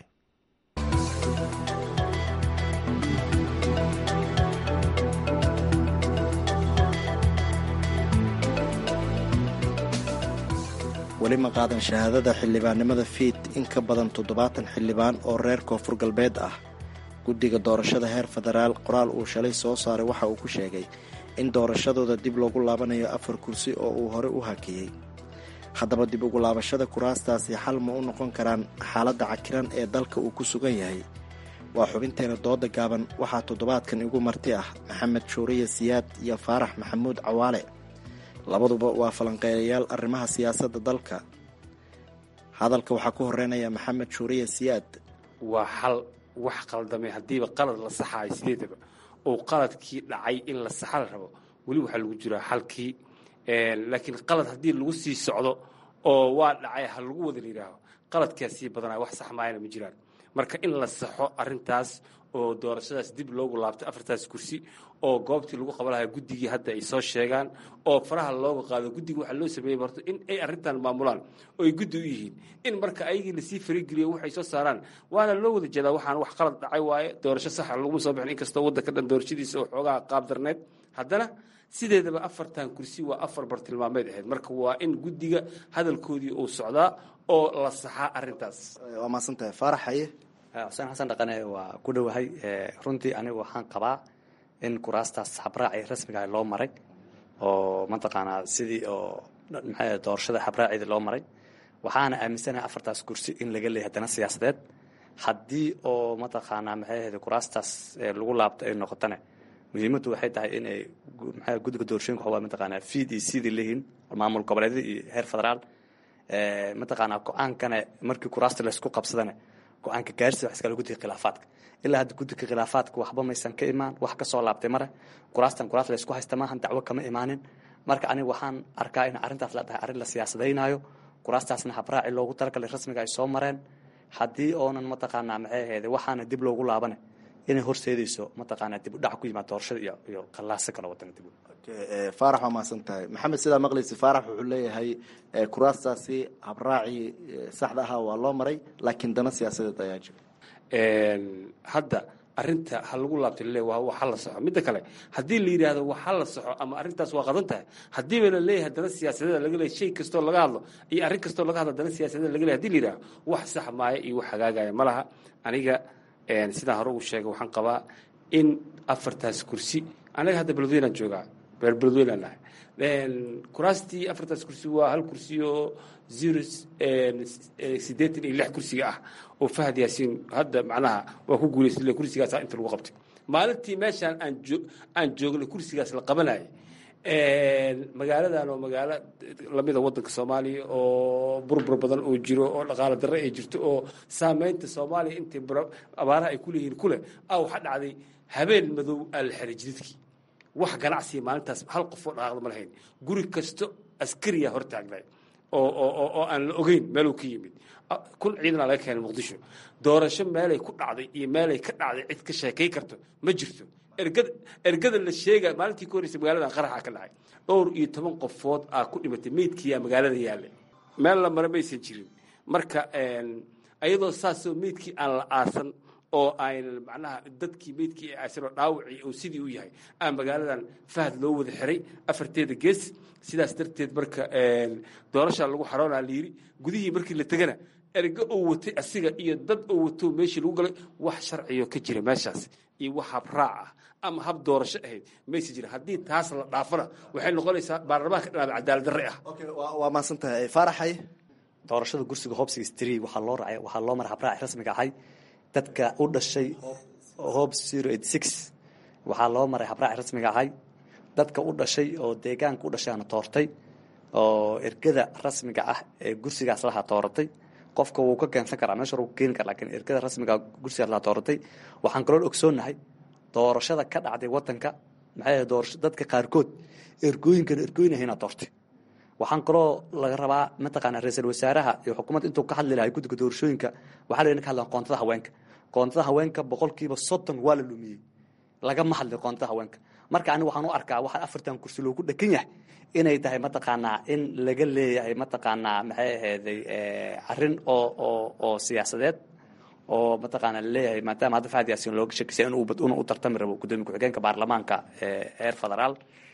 weli ma qaadan shahaadada xildhibaannimada fiid in ka badan toddobaatan xildhibaan oo reer koonfur galbeed ah guddiga doorashada heer federaal qoraal uu shalay soo saaray waxa uu ku sheegay in doorashadooda dib loogu laabanayo afar kursi oo uu hore u hakiyey haddaba dib ugu laabashada kuraastaasi xal ma u noqon karaan xaaladda cakiran ee dalka uu ku sugan yahay waa xubinteena dooda gaaban waxaa toddobaadkan igu marti ah maxamed shuuriye siyaad iyo faarax maxamuud cawaale labaduba waa falanqeeyayaal arrimaha siyaasadda dalka hadalka waxaa ku horeynaya maxamed shuuriye siyaad waa xal wax qaldamay haddiiba qalad la saxaayo sideedaba oo qaladkii dhacay in la saxa la rabo weli waxaa lagu jiraa xalkii laakiin qalad haddii lagu sii socdo oo waa dhacay ha lagu wada layidhaaho qaladkaa sii badanaya wax sax maayana ma jiraan marka in la saxo arintaas oo doorashadaas dib loogu laabto afartaas kursi oo goobtii lagu qaban lahaa guddigii hadda ay soo sheegaan oo faraha looga qaado guddiga waxaa loo sameeyey horto in ay arrintan maamulaan oo ay guddi u yihiin in marka ayagii lasii farigeliyo waxay soo saaraan waana loo wada jeedaa waxaan wax qalad dhacay waaye doorasho saxa laguma soo bixin inkastoo waddanka dhan doorashadiisa oo xoogaha qaab darneed haddana sideedaba afartan kursi waa afar bartilmaameed ahayd marka waa in guddiga hadalkoodii uu socdaa oo la saxaa arintaas waa maasantahay faarax haye xuseen xasan dhaqane waa ku dhowahay runtii anigu waxaan qabaa in kuraastaas habraaci rasmiga loo maray oo mataqaanaa sidii oo maxay doorashada habraaceeda loo maray waxaana aaminsanahay afartaas kursi in laga leeyahay haddana siyaasadeed haddii oo mataqaanaa maxay ahayd kuraastaas lagu laabto ay noqotane muhiimaddu waxay tahay inay maxay guddiga doorashooyinka waxaa mataqaanaa fiid iyo sidii leeyihiin maamul goboleedyada iyo heer federaal mataqaanaa go-aankana markii kuraasta laysku qabsadane go-aanka gaarsiga wax iskala guddiga khilaafaadka ilaa hadda guddiga khilaafaadka waxba maysan ka imaan wax ka soo laabtay mare kuraastan kuraas laysku haysta maahan dacwo kama imaanin marka aniga waxaan arkaa in arrintaas la dhahay arrin la siyaasadaynayo kuraastaasna habraaci loogu talagalay rasmiga ay soo mareen haddii oonan mataqaanaa maxay ahayd waxaana dib loogu laabane inay horseedayso mataqaanaa dib u dhac ku yimaad doorashada iyo iyo qallaaso kale wadanka dib faarax waa mahadsan tahay maxamed sidaa maqlaysa faarax wuxuu leeyahay kuraastaasi habraacii saxda ahaa waa loo maray laakiin dana siyaasadeed ayaa jira hadda arinta ha lagu laabta le waa waxa la saxo midda kale haddii la yidhaahdo waxa la saxo ama arrintaas waa qadan tahay haddiiba la leeyahay dana siyaasadeeda laga leeyahay shay kastoo laga hadlo iyo arrin kastoo laga hadlo dana siyaasadeeda laga leeyahay hadii la yidhahdo wax sax maaya iyo wax hagaagaya ma laha aniga sidaan hore ugu sheegay waxaan qabaa in afartaas kursi anaga hadda beledweynaan joogaa beer beledweynaan nahay kuraastii afartaas kursi waa hal kursi oo zero siddeetan iyo lix kursiga ah oo fahad yaasiin hadda macnaha waa ku guulaystay kursigaasa inta lagu qabtay maalintii meeshaan aan joo aan joognay kursigaas la qabanayay magaaladan oo magaalo lamida waddanka soomaaliya oo burbur badan oo jiro oo dhaqaalo darre ay jirto oo saameynta soomaaliya intay abaaraha ay kuleeyihiin kule ah waxaa dhacday habeen madow aa la xiray jidadkii wax ganacsiya maalintaas hal qofoo dhaqaaqda ma lahayn guri kasto askariya hor taagnay oo oo oo aan la ogeyn meeluu ka yimid kun ciidanaa laga keenay muqdisho doorasho meelay ku dhacday iyo meelay ka dhacday cid ka sheekay karto ma jirto ergada ergada la sheega maalintii ka horreysay magaaladan qaraxa ka dhacay dhowr iyo toban qofood aa ku dhimatay meydkiiyaa magaalada yaallay meel la mara maysan jirin marka ayadoo saasoo meydkii aan la aasan oo aynan macnaha dadkii meydkii ee aasanoo dhaawacii oo sidii u yahay aa magaaladan fahad loo wada xiray afarteeda gees sidaas darteed marka doorashaa lagu xaroonaa la yidhi gudihii markii la tegana ergo oo watay asiga iyo dad oo wato meeshii lagu galay wax sharciyo ka jira meeshaas iyo wax habraac ah ama hab doorasho ahayd mayse jira haddii taas la dhaafana waxay noqonaysaa baarlamaanka dhinaada cadaalad darre ah waa maasan tahay faaraxay doorashada gursiga hobsiga stri waxaa loo raacay waxaa loo maray habraaci rasmiga ahay dadka u dhashay hob zero eight six waxaa loo maray habraaci rasmiga ahay dadka u dhashay oo deegaanka u dhashaana toortay oo ergada rasmiga ah ee gursigaas lahaa tooratay qofka wuu ka keensan karaa meesha wuu keeni kara lakiin ergada rasmiga gursigaas lahaa tooratay waxaan kaloo ogsoonnahay doorashada ka dhacday wadanka maxay doorasho dadka qaarkood ergooyinkan ergooyin ahayna doortay waxaan kaloo laga rabaa mataqaana ra-iisul wasaaraha iyo xukuumadda intuu ka hadli lahay guddiga doorashooyinka waxaa la ka hadlan qoontada haweenka qoontada haweenka boqolkiiba soddon waa la lumiyey lagama hadli qoontada haweenka marka aniga waxaan u arkaa waxa afartan kursi loogu dhekan yahay inay tahay mataqaanaa in laga leeyahay mataqaanaa maxay ahayday arrin oo oo oo siyaasadeed oo mataqaana laleeyahay maadaama hadda fahad yaasin looga shakisay inuu u tartami rabo gudoomiye ku-xigeenka baarlamaanka heer federaal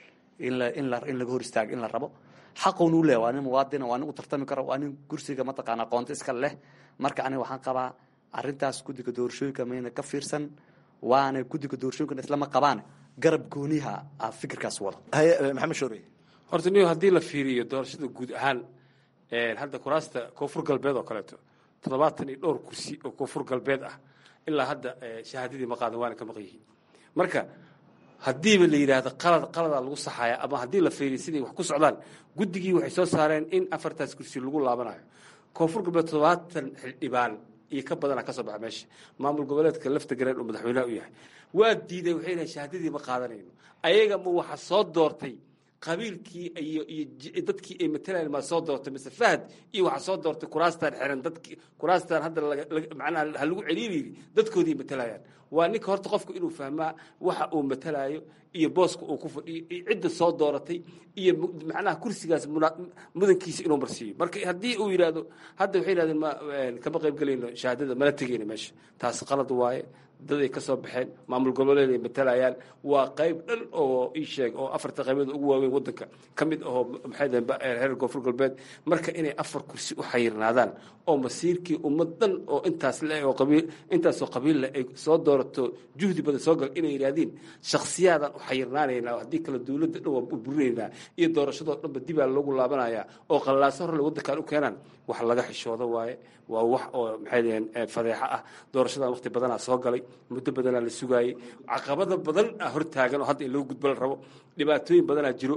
in la in la in laga hor istaago in la rabo xaqun u leh waa nin muwaadina waa nin u tartami karo waa nin kursiga mataqaana qoonto iska leh marka aniga waxaan qabaa arrintaas guddiga doorashooyinka mayna ka fiirsan waana guddiga doorashooyinkan islama qabaan garab gooniha ah fikirkaas wada maxamed shoorey horta niyo haddii la fiiriyo doorashada guud ahaan hadda kuraasta koonfur galbeed oo kaleeto toddobaatan iyo dhowr kursi oo koonfur galbeed ah ilaa hadda shahaadadii ma qaadan waana ka maqan yihiin marka haddiiba la yidhaahdo qalad qaladaa lagu saxaya ama haddii la fiiriyo siday wax ku socdaan guddigii waxay soo saareen in afartaas kursi lagu laabanayo koonfur galbeed toddobaatan xildhibaan iyo ka badana ka soo baxa meesha maamul goboleedka lafta gareen uu madaxweynaha u yahay waa diiday waxay dhahay shahaadadii ma qaadanayno ayaga ma waxa soo doortay qabiilkii iyo iyo dadkii ay matalayeen maa soo doortay mise fahad iyo waxaa soo doortay kuraastaan xiran dadkii kuraastaan hadda macnaha ha lagu celiiriyiri dadkoodii matalayaan waa ninka horta qofku inuu fahmaa waxa uu matalayo iyo booska uu ku fadhiyo iyo cidda soo dooratay iyo macnaha kursigaas mudankiisa inuu marsiiyo marka haddii uu yidhaahdo hadda waxay yidhahdeen ma kama qayb gelayno shahaadada mala tegayno meesha taas qalad waaye dad ay ka soo baxeen maamul goboleed ay matalayaan waa qayb dhan oo ii sheeg oo afarta qaybood ugu waaweyn waddanka ka mid ahoo maxay dahen reer koonfur galbeed marka inay afar kursi u xayirnaadaan oo masiirkii ummad dhan oo intaas le oo qabiil intaasoo qabiille ay soo doorato juhdi badan soo gal inay yidhahdiin shakhsiyaadaan u xayirnaanaynaa haddii kale dowladda dhan waa burburinaynaa iyo doorashadoo dhanba dibaa loogu laabanayaa oo qallaaso horle waddankan u keenaan wax laga xishoodo waaye waa wax oo maxay daheen fadeexo ah doorashadan waqti badanaa soo galay muddo badanaa la sugaayey caqabada badan ah hortaagan oo hadda in loo gudbo la rabo dhibaatooyin badanaa jiro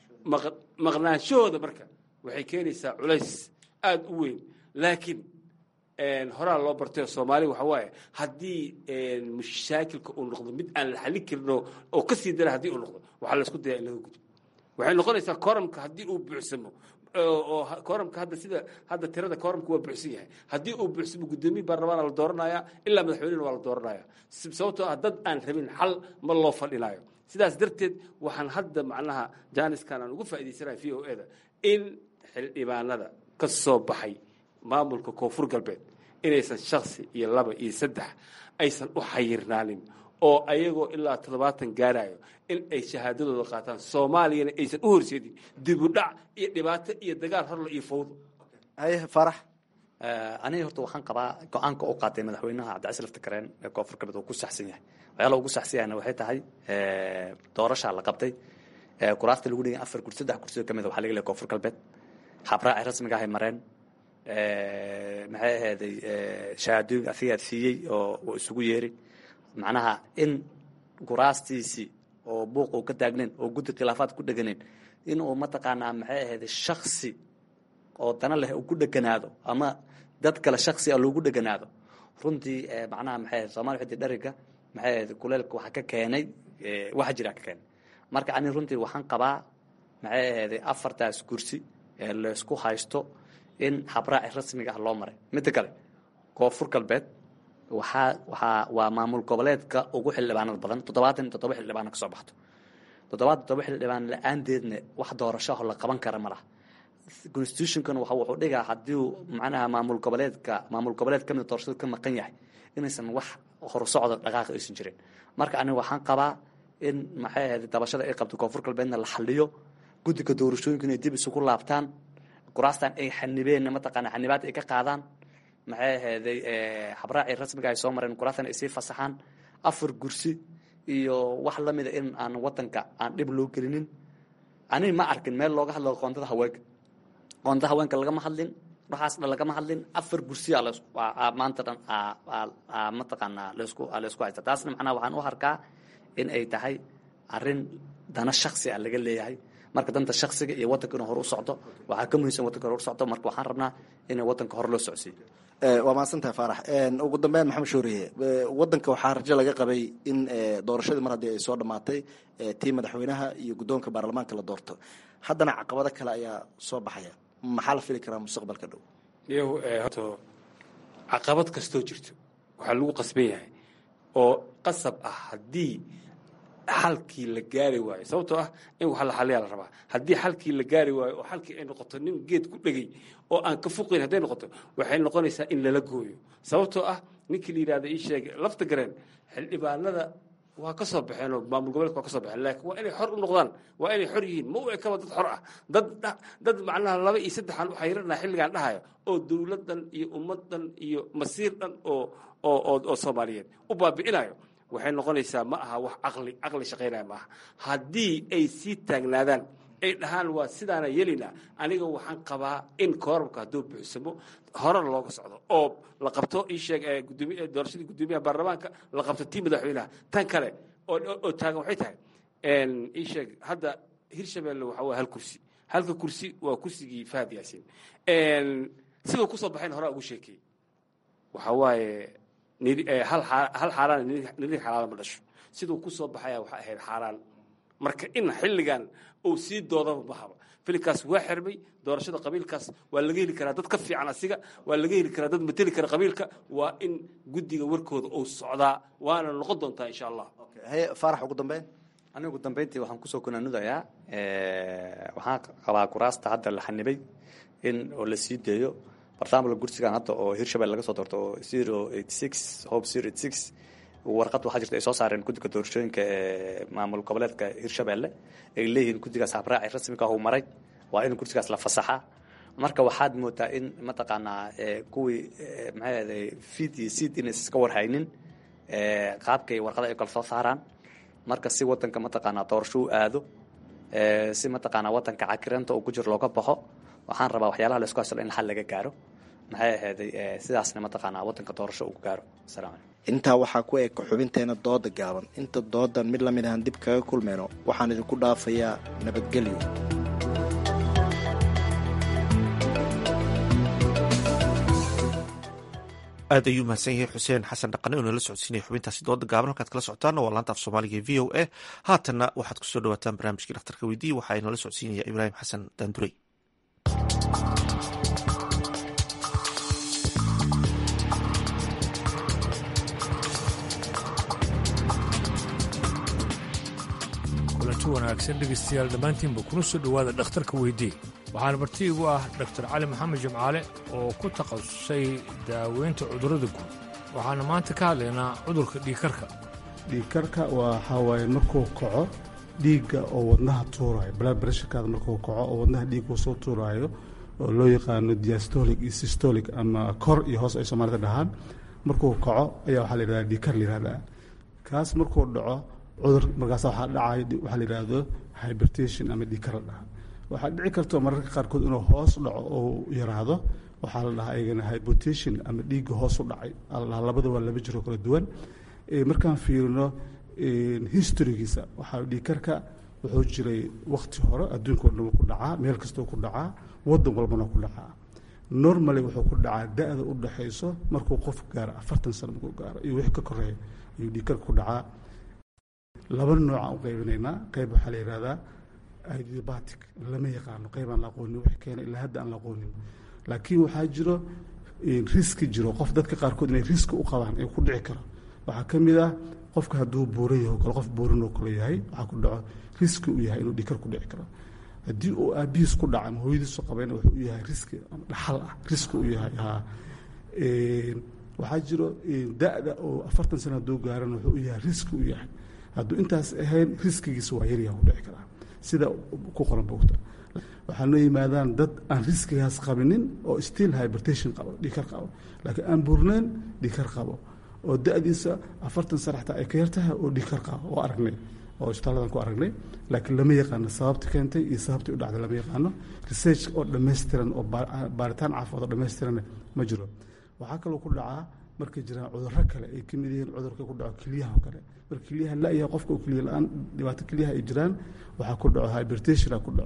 maqnaanshahooda marka waxay keenaysaa culays aada u weyn laakiin horaa loo bartay soomaali waxa waaye haddii mashaakilka uu noqdo mid aan la xallin karin oo ka sii dara haddii uu noqdo waxaa laysku dayaa in laga gudbo waxay noqonaysaa koramka haddii uu buuxsamo oo koramka hadda sida hadda tirada koramka waa buuxsan yahay haddii uu buuxsamo guddoomiye baarlamaana la dooranaya ilaa madaxweynena waa la dooranaya sababtoo ah dad aan rabin xal ma loo fadhinayo sidaas darteed waxaan hadda macnaha jaaniskan aan ugu faa'idaysanahay v o e da in xildhibaanada ka soo baxay maamulka koonfur galbeed inaysan shaksi iyo laba iyo saddex aysan u xayirnaanin oo ayagoo ilaa toddobaatan gaarayo in ay shahaadadooda qaataan soomaaliyana aysan u horseedin dibudhac iyo dhibaato iyo dagaal horle iyo fawdo haye farax aniga horta waxaan qabaa go-aanka u qaatay madaxweynaha cabdicasiis laftakareen ee koonfur galbeed uu ku saxsan yahay waxyaala ugu saxsan yahayna waxay tahay doorashaa la qabtay kuraasta lagu dhigay afar kursi saddex kursi oo kamid a waxaa laga leeyahay koonfur galbeed habraaci rasmiga ahay mareen maxay ahayday shahaadooyin asigaad siiyey oo uu isugu yeeri macnaha in kuraastiisii oo buuq uu ka taagnayn oo guddi khilaafaad ku dheganeen in uu mataqaanaa maxay ahayday shaksi oo dana leh uu ku dheganaado ama dad kale shaksi a loogu dheganaado runtii macnaha maxay ahayd soomaliya xiddi dheriga maxay ahayd kuleelka waxa ka keenay waxa jira ka keenay marka ani runtii waxaan qabaa maxay ahayday afartaas kursi ee laysku haysto in habraaci rasmiga ah loo maray midda kale koonfur galbeed waxaa waxaa waa maamul goboleedka ugu xildhibaanada badan toddobaatan iyo toddoba xildhibaana ka soo baxto toddobaatan toddoba xildhibaan la-aanteedna wax doorashaho la qaban kara ma laha constitutionkan waxa wuxuu dhigaa haddii macnaha maamul goboleedka maamul goboleed kamid doorashada ka maqan yahay inaysan wax horusocda dhaqaaqa aysan jirin marka aniga waxaan qabaa in maxay ahayd dabashada ay qabto koonfur galbeedna la xaliyo guddiga doorashooyinka inay dib isugu laabtaan kuraastan ay xanibeen mataqaana xanibaad ay ka qaadaan maxay ahayday habraacii rasmiga ay soo mareen kuraastan ay sii fasaxaan afar gursi iyo wax lamida in aan wadanka aan dhib loo gelinin ani ma arkin meel looga hadlo qoontada haweenka qoontada haweenka lagama hadlin waxaas dhan lagama hadlin afar gursiya maanta dhan mataqaanaa laysku laysku haysta taasna macnaha waxaan u harkaa in ay tahay arrin dana shaksi ah laga leeyahay marka danta shaksiga iyo wadanka inuu hore u socdo waxaa ka muhiimsan wadanka hore u socdo marka waxaan rabnaa in wadanka hore loo socsiiyo waa mahadsantahay faarax ugu dambeyn maxamed shooriye wadanka waxaa rajo laga qabay in doorashadii mar haddii ay soo dhammaatay tii madaxweynaha iyo guddoonka baarlamaanka la doorto haddana caqabado kale ayaa soo baxaya maxaa la fili karaa mustaqbalka dhow iyahu horto caqabad kastoo jirto waxaa lagu qasban yahay oo qasab ah haddii xalkii la gaari waayo sababtoo ah in wax la xaliyaa la rabaa haddii xalkii la gaari waayo oo xalkii ay noqoto nin geed ku dhegay oo aan ka fuqayn hadday noqoto waxay noqonaysaa in lala gooyo sababtoo ah ninkii la yidhahda ii sheegay lafta gareen xildhibaanada waa ka soo baxeen oo maamul goboleedka waa ka soo baxeen laakiin waa inay xor u noqdaan waa inay xor yihiin ma u ekaba dad xor ah dad dad macnaha laba iyo saddexan u xayiranaa xilligan dhahayo oo dowladdan iyo ummaddan iyo masiir dhan oo oo oo oo soomaaliyeed u baabi'inayo waxay noqonaysaa ma aha wax caqli caqli shaqaynaya ma aha haddii ay sii taagnaadaan ay dhahaan waa sidaana yelinaa aniga waxaan qabaa in koorabka hadduu buuxsamo horena looga socdo oo la qabto ii sheeg gudoomiy doorashadii guddoomiyaha baarlamaanka la qabto tii madaxweynaha tan kale oo oo taagan waxay tahay ii sheeg hadda hirshabelle waxa waa hal kursi halka kursi waa kursigii fahad yaasiin siduu kusoo baxayna horaa ugu sheekeeyey waxa waaye hal xaaraan nirig xalaala ma dhasho siduu ku soo baxaya waxaa ahayd xaaraan marka in xilligan uu sii doodaba mahaba filinkaas waa xirmay doorashada qabiilkaas waa laga heli karaa dad ka fiican asiga waa laga heli karaa dad mateli kara qabiilka waa in guddiga warkooda uu socdaa waana noqon doontaa insha allah faarax ugu dambeyn aniga ugu dambeyntii waxaan kusoo kunaanudayaa waxaan qabaa kuraasta hadda la xanibay in oo la sii deeyo barnaamijka gursigan hadda oo hirshabelle laga soo doorto oo zero eight six hope zero eight six warqad waxaa jirta ay soo saareen guddiga doorashooyinka ee maamul goboleedka hirshabelle ay leeyihiin guddigaas habraaci rasmiga uu maray waa in gursigaas la fasaxaa marka waxaad moodaa in mataqaanaa kuwii maxay ahday fiid iyo seed inaysan iska warhaynin qaabkay warqada ay kala soo saaraan marka si wadanka mataqaanaa doorasho u aado si mataqaanaa wadanka cakiranta uu ku jiro looga baxo waxaan rabaa waxyaalaha la isku haslo in xal laga gaaro maxay ahayday sidaasna mataqaanaa wadanka doorasho uu ku gaaro asalamu calaykum intaa waxaa ku eg xubinteena dooda gaaban inta doodan mid lamid ahaan dib kaga kulmayno waxaan idinku dhaafayaa nabadgelyo aad ayuu mahadsan yahay xuseen xasan dhaqane oo nala socodsiinaya xubintaasi dooda gaaban halkaad kala socotaana waa laanta af soomaaliga v o a haatanna waxaad kusoo dhawaataan barnaamijkii dhakhtarka weydiiye waxaa inala socodsiinaya ibraahim xasan daandurey kulanti wanaagsan dhegaystayaal dhammaantiinba kuna soo dhowaada dhakhtarka weydii waxaana marti igu ah doktor cali maxamed jimcaale oo ku takhasusay daaweynta cudurrada guud waxaana maanta ka hadlaynaa cudurka dhiigkarka dhiigkarka waxaa waaye markuu kaco dhiigga oo wadnaha tuuraayo blood pressurekaada markuu kaco oo wadnaha dhiigga soo tuuraayo oo loo yaqaano diastolic iyo systolic ama kor iyo hoos ay soomaalida dhahaan markuu kaco ayaa waxaa la yidhahdaa dhiigkar la yidhahdaa kaas markuu dhaco cudur markaas waxaa dhacay waxaa la yidhaahdo hybertation ama dhiigkar la dhaha waxaa dhici karto mararka qaarkood inuu hoos dhaco oo yaraado waxaa la dhahaa ayagana hypotation ama dhiigga hoos u dhacay la dhahaa labada waa laba jiro kala duwan markaan fiirino historygiisa waxaa dhiigkarka wuxuu jiray wakti hore adduunka o dhan ku dhacaa meel kastoo ku dhacaa wadan walbana ku dhacaa normally wuxuu ku dhacaa da-da u dhaxayso markuu qof gaaro afartan sano markuu gaaro iyo wixii ka koreeya ayuu dhiigkarka ku dhacaa laba noocaan u qaybinaynaa qayb waxaa la yihahdaa idiobatic lama yaqaano qayb aan la aqoonin wixii keena ilaa hadda aan la aqoonin laakiin waxaa jiro riski jiro qof dadka qaarkood inay riski u qabaan ee ku dhici karo waxaa ka mid ah qofka hadduu buuran yaho kale qof buuran oo kale yahay waxaa ku dhaco riski u yahay inuu dhikar ku dhici karo haddii uu aabihiis ku dhaca ama hooyadiisu qabayna wuxuu u yahay riski ama dhaxal ah riski u yahay ha waxaa jiro da-da oo afartan sano hadduu gaarana wuxuu u yahay riski u yahay hadduu intaas ahayn riskigiisa waa yaryaha ku dhici karaa sida ku qoran bogta waxaa noo yimaadaan dad aan riskigaas qabinin oo still hybertation qabo dhikar qabo laakiin aan burnayn dhikar qabo oo da-diisa afartan sano xataa ay ka yartahay oo dhikar qabo oo aragnay oo isbitaaladan ku aragnay laakiin lama yaqaano sababta keentay iyo sababtii u dhacday lama yaqaano research oo dhammaystiran oo baaritaan caafimaad oo dhammaystiran ma jiro waxaa kaloo ku dhacaa markay jiraan cudurro kale ay ka mid yihiin cudurka ku dhaco keliyaha oo kale marka keliyaha la-yahay qofka oo keliya la-aan dhibaato keliyaha ay jiraan waxaa ku dhaco hybertationa ku dhaco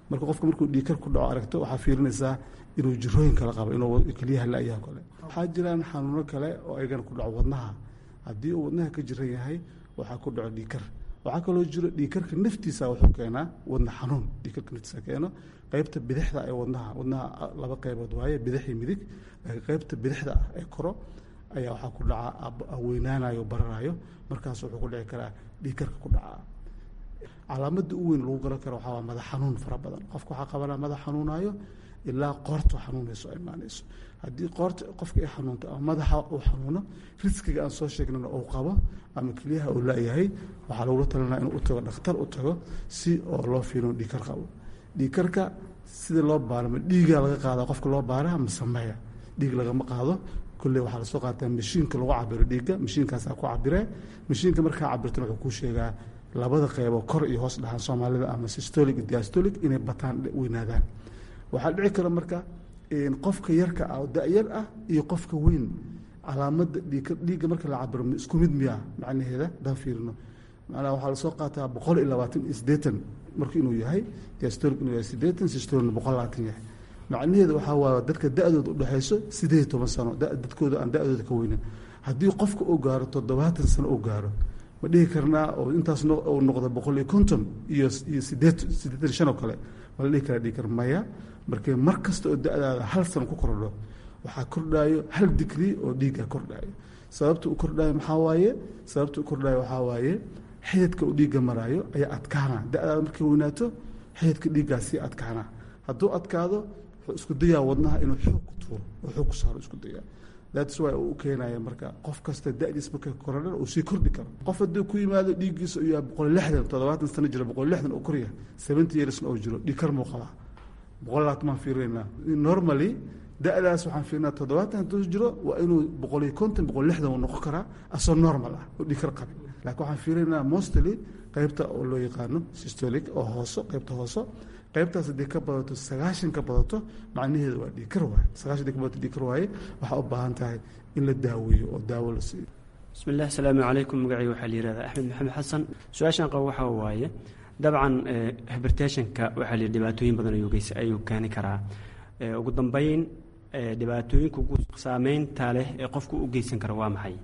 marka qofka markuu dhiikar ku dhaco aragto waxaa fiirinaysaa inuu jirooyin kale qabo inuu keliyaha la-yaha kale waxaa jiraan xanuuno kale oo ayagana ku dhaco wadnaha haddii uu wadnaha ka jiran yahay waxaa ku dhaco dhiikar waxaa kaloo jiro dhiikarka naftiisa wuxuu keenaa wadna xanuun dhiikarka naftiisa keeno qaybta bidixda ee wadnaha wadnaha laba qaybood waaye bidix iyo midig laakiin qaybta bidixda ah ee koro ayaa waxaa ku dhaca weynaanayo bararayo markaas wuxuu ku dhici karaa dhiikarka ku dhacaa calaamada u weyn lagu garan karo waxaa waa madax xanuun fara badan qofka waxaa qabanaa madax xanuunayo ilaa qoorta xanuunayso ay imaanayso haddii qoorta qofka ay xanuunto ama madaxa uu xanuuno riskiga aan soo sheegnana uu qabo ama keliyaha uu la-yahay waxaa lagula talinaa inuu u tago dhakhtar u tago si oo loo fiiriyo dhiikar qabo dhiikarka sida loo baaro ma dhiigaa laga qaada qofka loo baara ma sameeya dhiig lagama qaado kulley waxaa lasoo qaataa mashiinka lagu cabiro dhiigga mashiinkaasaa ku cabiree mashiinka markaa cabirtan wuxuu kuu sheegaa labada qeybo kor iyo hoos dhahaan soomaalida ama systolic iyo diastolic inay bataan weynaadaan waxaa dhici kara marka qofka yarka ah oo da-yar ah iyo qofka weyn calaamada dhiig dhiigga marka la cabiro isku mid miyaa macnaheeda hadaan fiirino macnaha waxaa lasoo qaataa boqol iyo labaatan iyo siddeetan marka inuu yahay diastolic inuu yahay siddeetan systolic boqol labaatan yahay macnaheeda waxaa waaye dadka da-dooda udhexayso sideed iyo toban sano dadkooda aan da-dooda ka weynin haddii qofka uu gaaro toddobaatan sano uu gaaro ma dhihi karnaa oo intaas uu noqdo boqol iyo konton iyo iyo sideed siddeetan shan oo kale ma la dhihi karaa dhihi kar maya markee mar kasta oo da-daada hal sano ku kordho waxaa kordhaayo hal digrii oo dhiigga kordhaayo sababta uu kordhaayo maxaa waaye sababta uu kordhaayo waxaa waaye xididka uu dhiigga maraayo ayaa adkaana da-daada markay weynaato xididka dhiiggaa sii adkaana hadduu adkaado wuxuu isku dayaa wadnaha inuu xoog ku tuuro oo xoog ku saaro isku dayaa that's why uu u keenaya marka qof kasta da-diis marka korodhan uu sii kordhi karo qof hadduu ku yimaado dhiiggiisa uu yahay boqol lixdan toddobaatan sano jiro boqol lixdan oo koryahay seventy yearsna oo jiro dhiig kar muu qabaa boqol labaatan baan fiirinaa normally da-daas waxaan fiirinaa toddobaatan hadduu jiro waa inuu boqol iyo konton boqol lixdan uu noqon karaa asoo normal ah oo dhiig kar qabin laakiin waxaan fiirinaa mostly qaybta oo loo yaqaano systolic oo hooso qaybta hooso qaybtaas haddii ka badato sagaashan ka badato macnaheedu waa dhiikar waaye sagaashan hadii ka badato dhiikar waaye waxaa u baahan tahay in la daaweeyo oo daawo la siiyo bismi illah asalaamu calaykum magacayga waxaa la yihahdaa axmed maxamed xasan su-aashan qabo waxaa waaye dabcan hibertationka waxaa la yidhi dhibaatooyin badan ayuu geys ayuu keeni karaa ugu dambeyn dhibaatooyinka ugu saameynta leh ee qofku u geysan kara waa maxay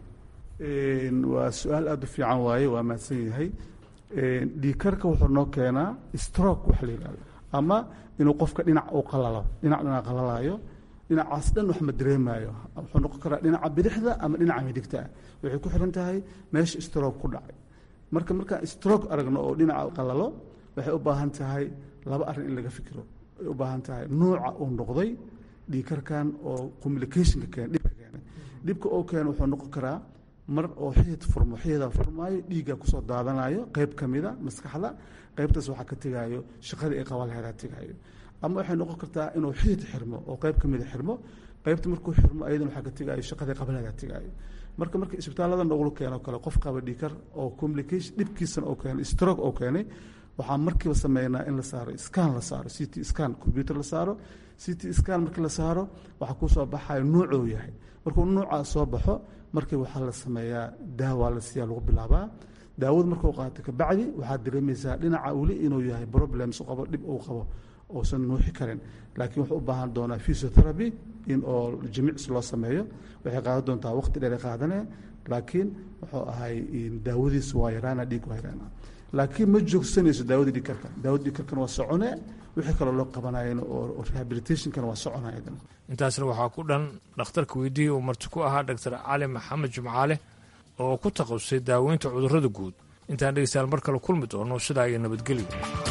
waa su-aal aada u fiican waaye waa mahadsan yahay dhiikarka wuxuu noo keenaa stroke waxa la yidhahdo ama inuu qofka dhinac uu qalalo dhinac dhinac qalalaayo dhinacaas dhan wax ma dareemaayo wuxuu noqon karaa dhinaca bidixda ama dhinaca midigta ah waxay ku xiran tahay meesha stroke ku dhacay marka markaan stroke aragno oo dhinaca qalalo waxay u baahan tahay laba arrin in laga fikiro ay u baahan tahay nuuca uu noqday dhiikarkan oo communicationka keen dhibka keenay dhibka oo keena wuxuu noqon karaa mar oo xidid furmo xididaa furmaayo dhiigga kusoo daadanayo qayb ka mida maskaxda qaybtaas waxaa ka tegaayo shaqadii ay qaban lahayd tegaayo ama waxay noqon kartaa inuu xidid xirmo oo qayb ka mida xirmo qaybta markuu xirmo ayadan waxaa ka tegaayo shaqadii qaban lahayd tegaayo marka marka isbitaallada noglu keeno kale qof qaba dhiikar oo communication dhibkiisana oo keenay stroke oo keenay waxaa markiiba sameynaa in la saaro scan la saaro c t scan computer la saaro c t scan markii la saaro waxaa kusoo baxayo nuucuu yahay markuu nuucaas soo baxo markii waxaa la sameeyaa daawa la siiyaa lagu bilaabaa daawadu markuu qaato kabacdi waxaad dareemaysaa dhinaca weli inuu yahay problems qabo dhib uu qabo uusan nuuxi karin laakiin wuxuu u baahan doonaa physiotherapy in oo jimics loo sameeyo waxay qaadan doontaa waqti dheer ay qaadanee laakiin wuxuu ahay daawadiisu waa yaraana dhiig waa yaraana laakiin ma joogsanayso daawadii dhiigkarka daawada dhiigkarkana waa socone wixii kaloo loo qabanayen oo rehabilitationkana waa soconaya intaasna waxaa ku dhan dhakhtarka weydiiya uu marti ku ahaa doctor cali maxamed jimcaale oo ku takhasusay daaweynta cudurrada guud intaan dhegeystayaal mar kale kulmi doono sidaa iyo nabadgelyo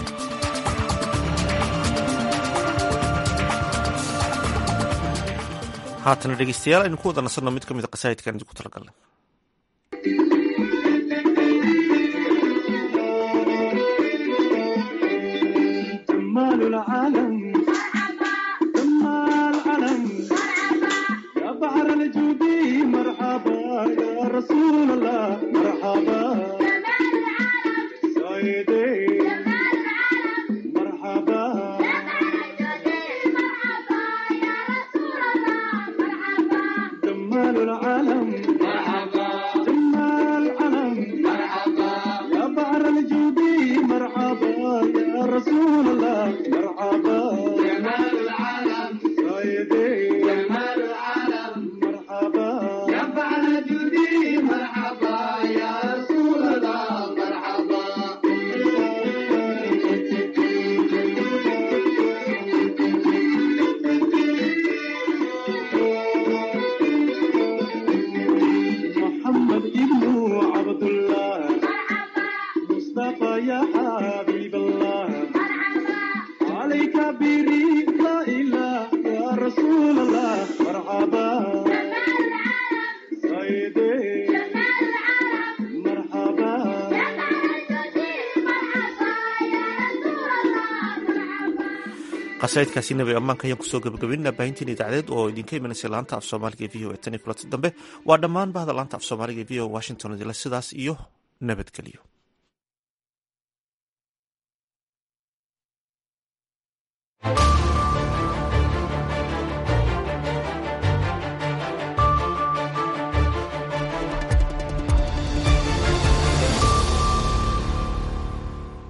haatana dhegeystayaal aynu ku wada nasanno mid ka mid a qasaa'idkan idinku talagalnay مرحبا qasaidkaasi nabi ammaanka ayaan kusoo gabagabaynaa baahintiin idaacadeed oo idinka imanaysa laanta af soomaaliga e v o e tan iyo kulanti dambe waa dhammaan bahda laanta af soomaaliga e v o washington idila sidaas iyo nabadgelyo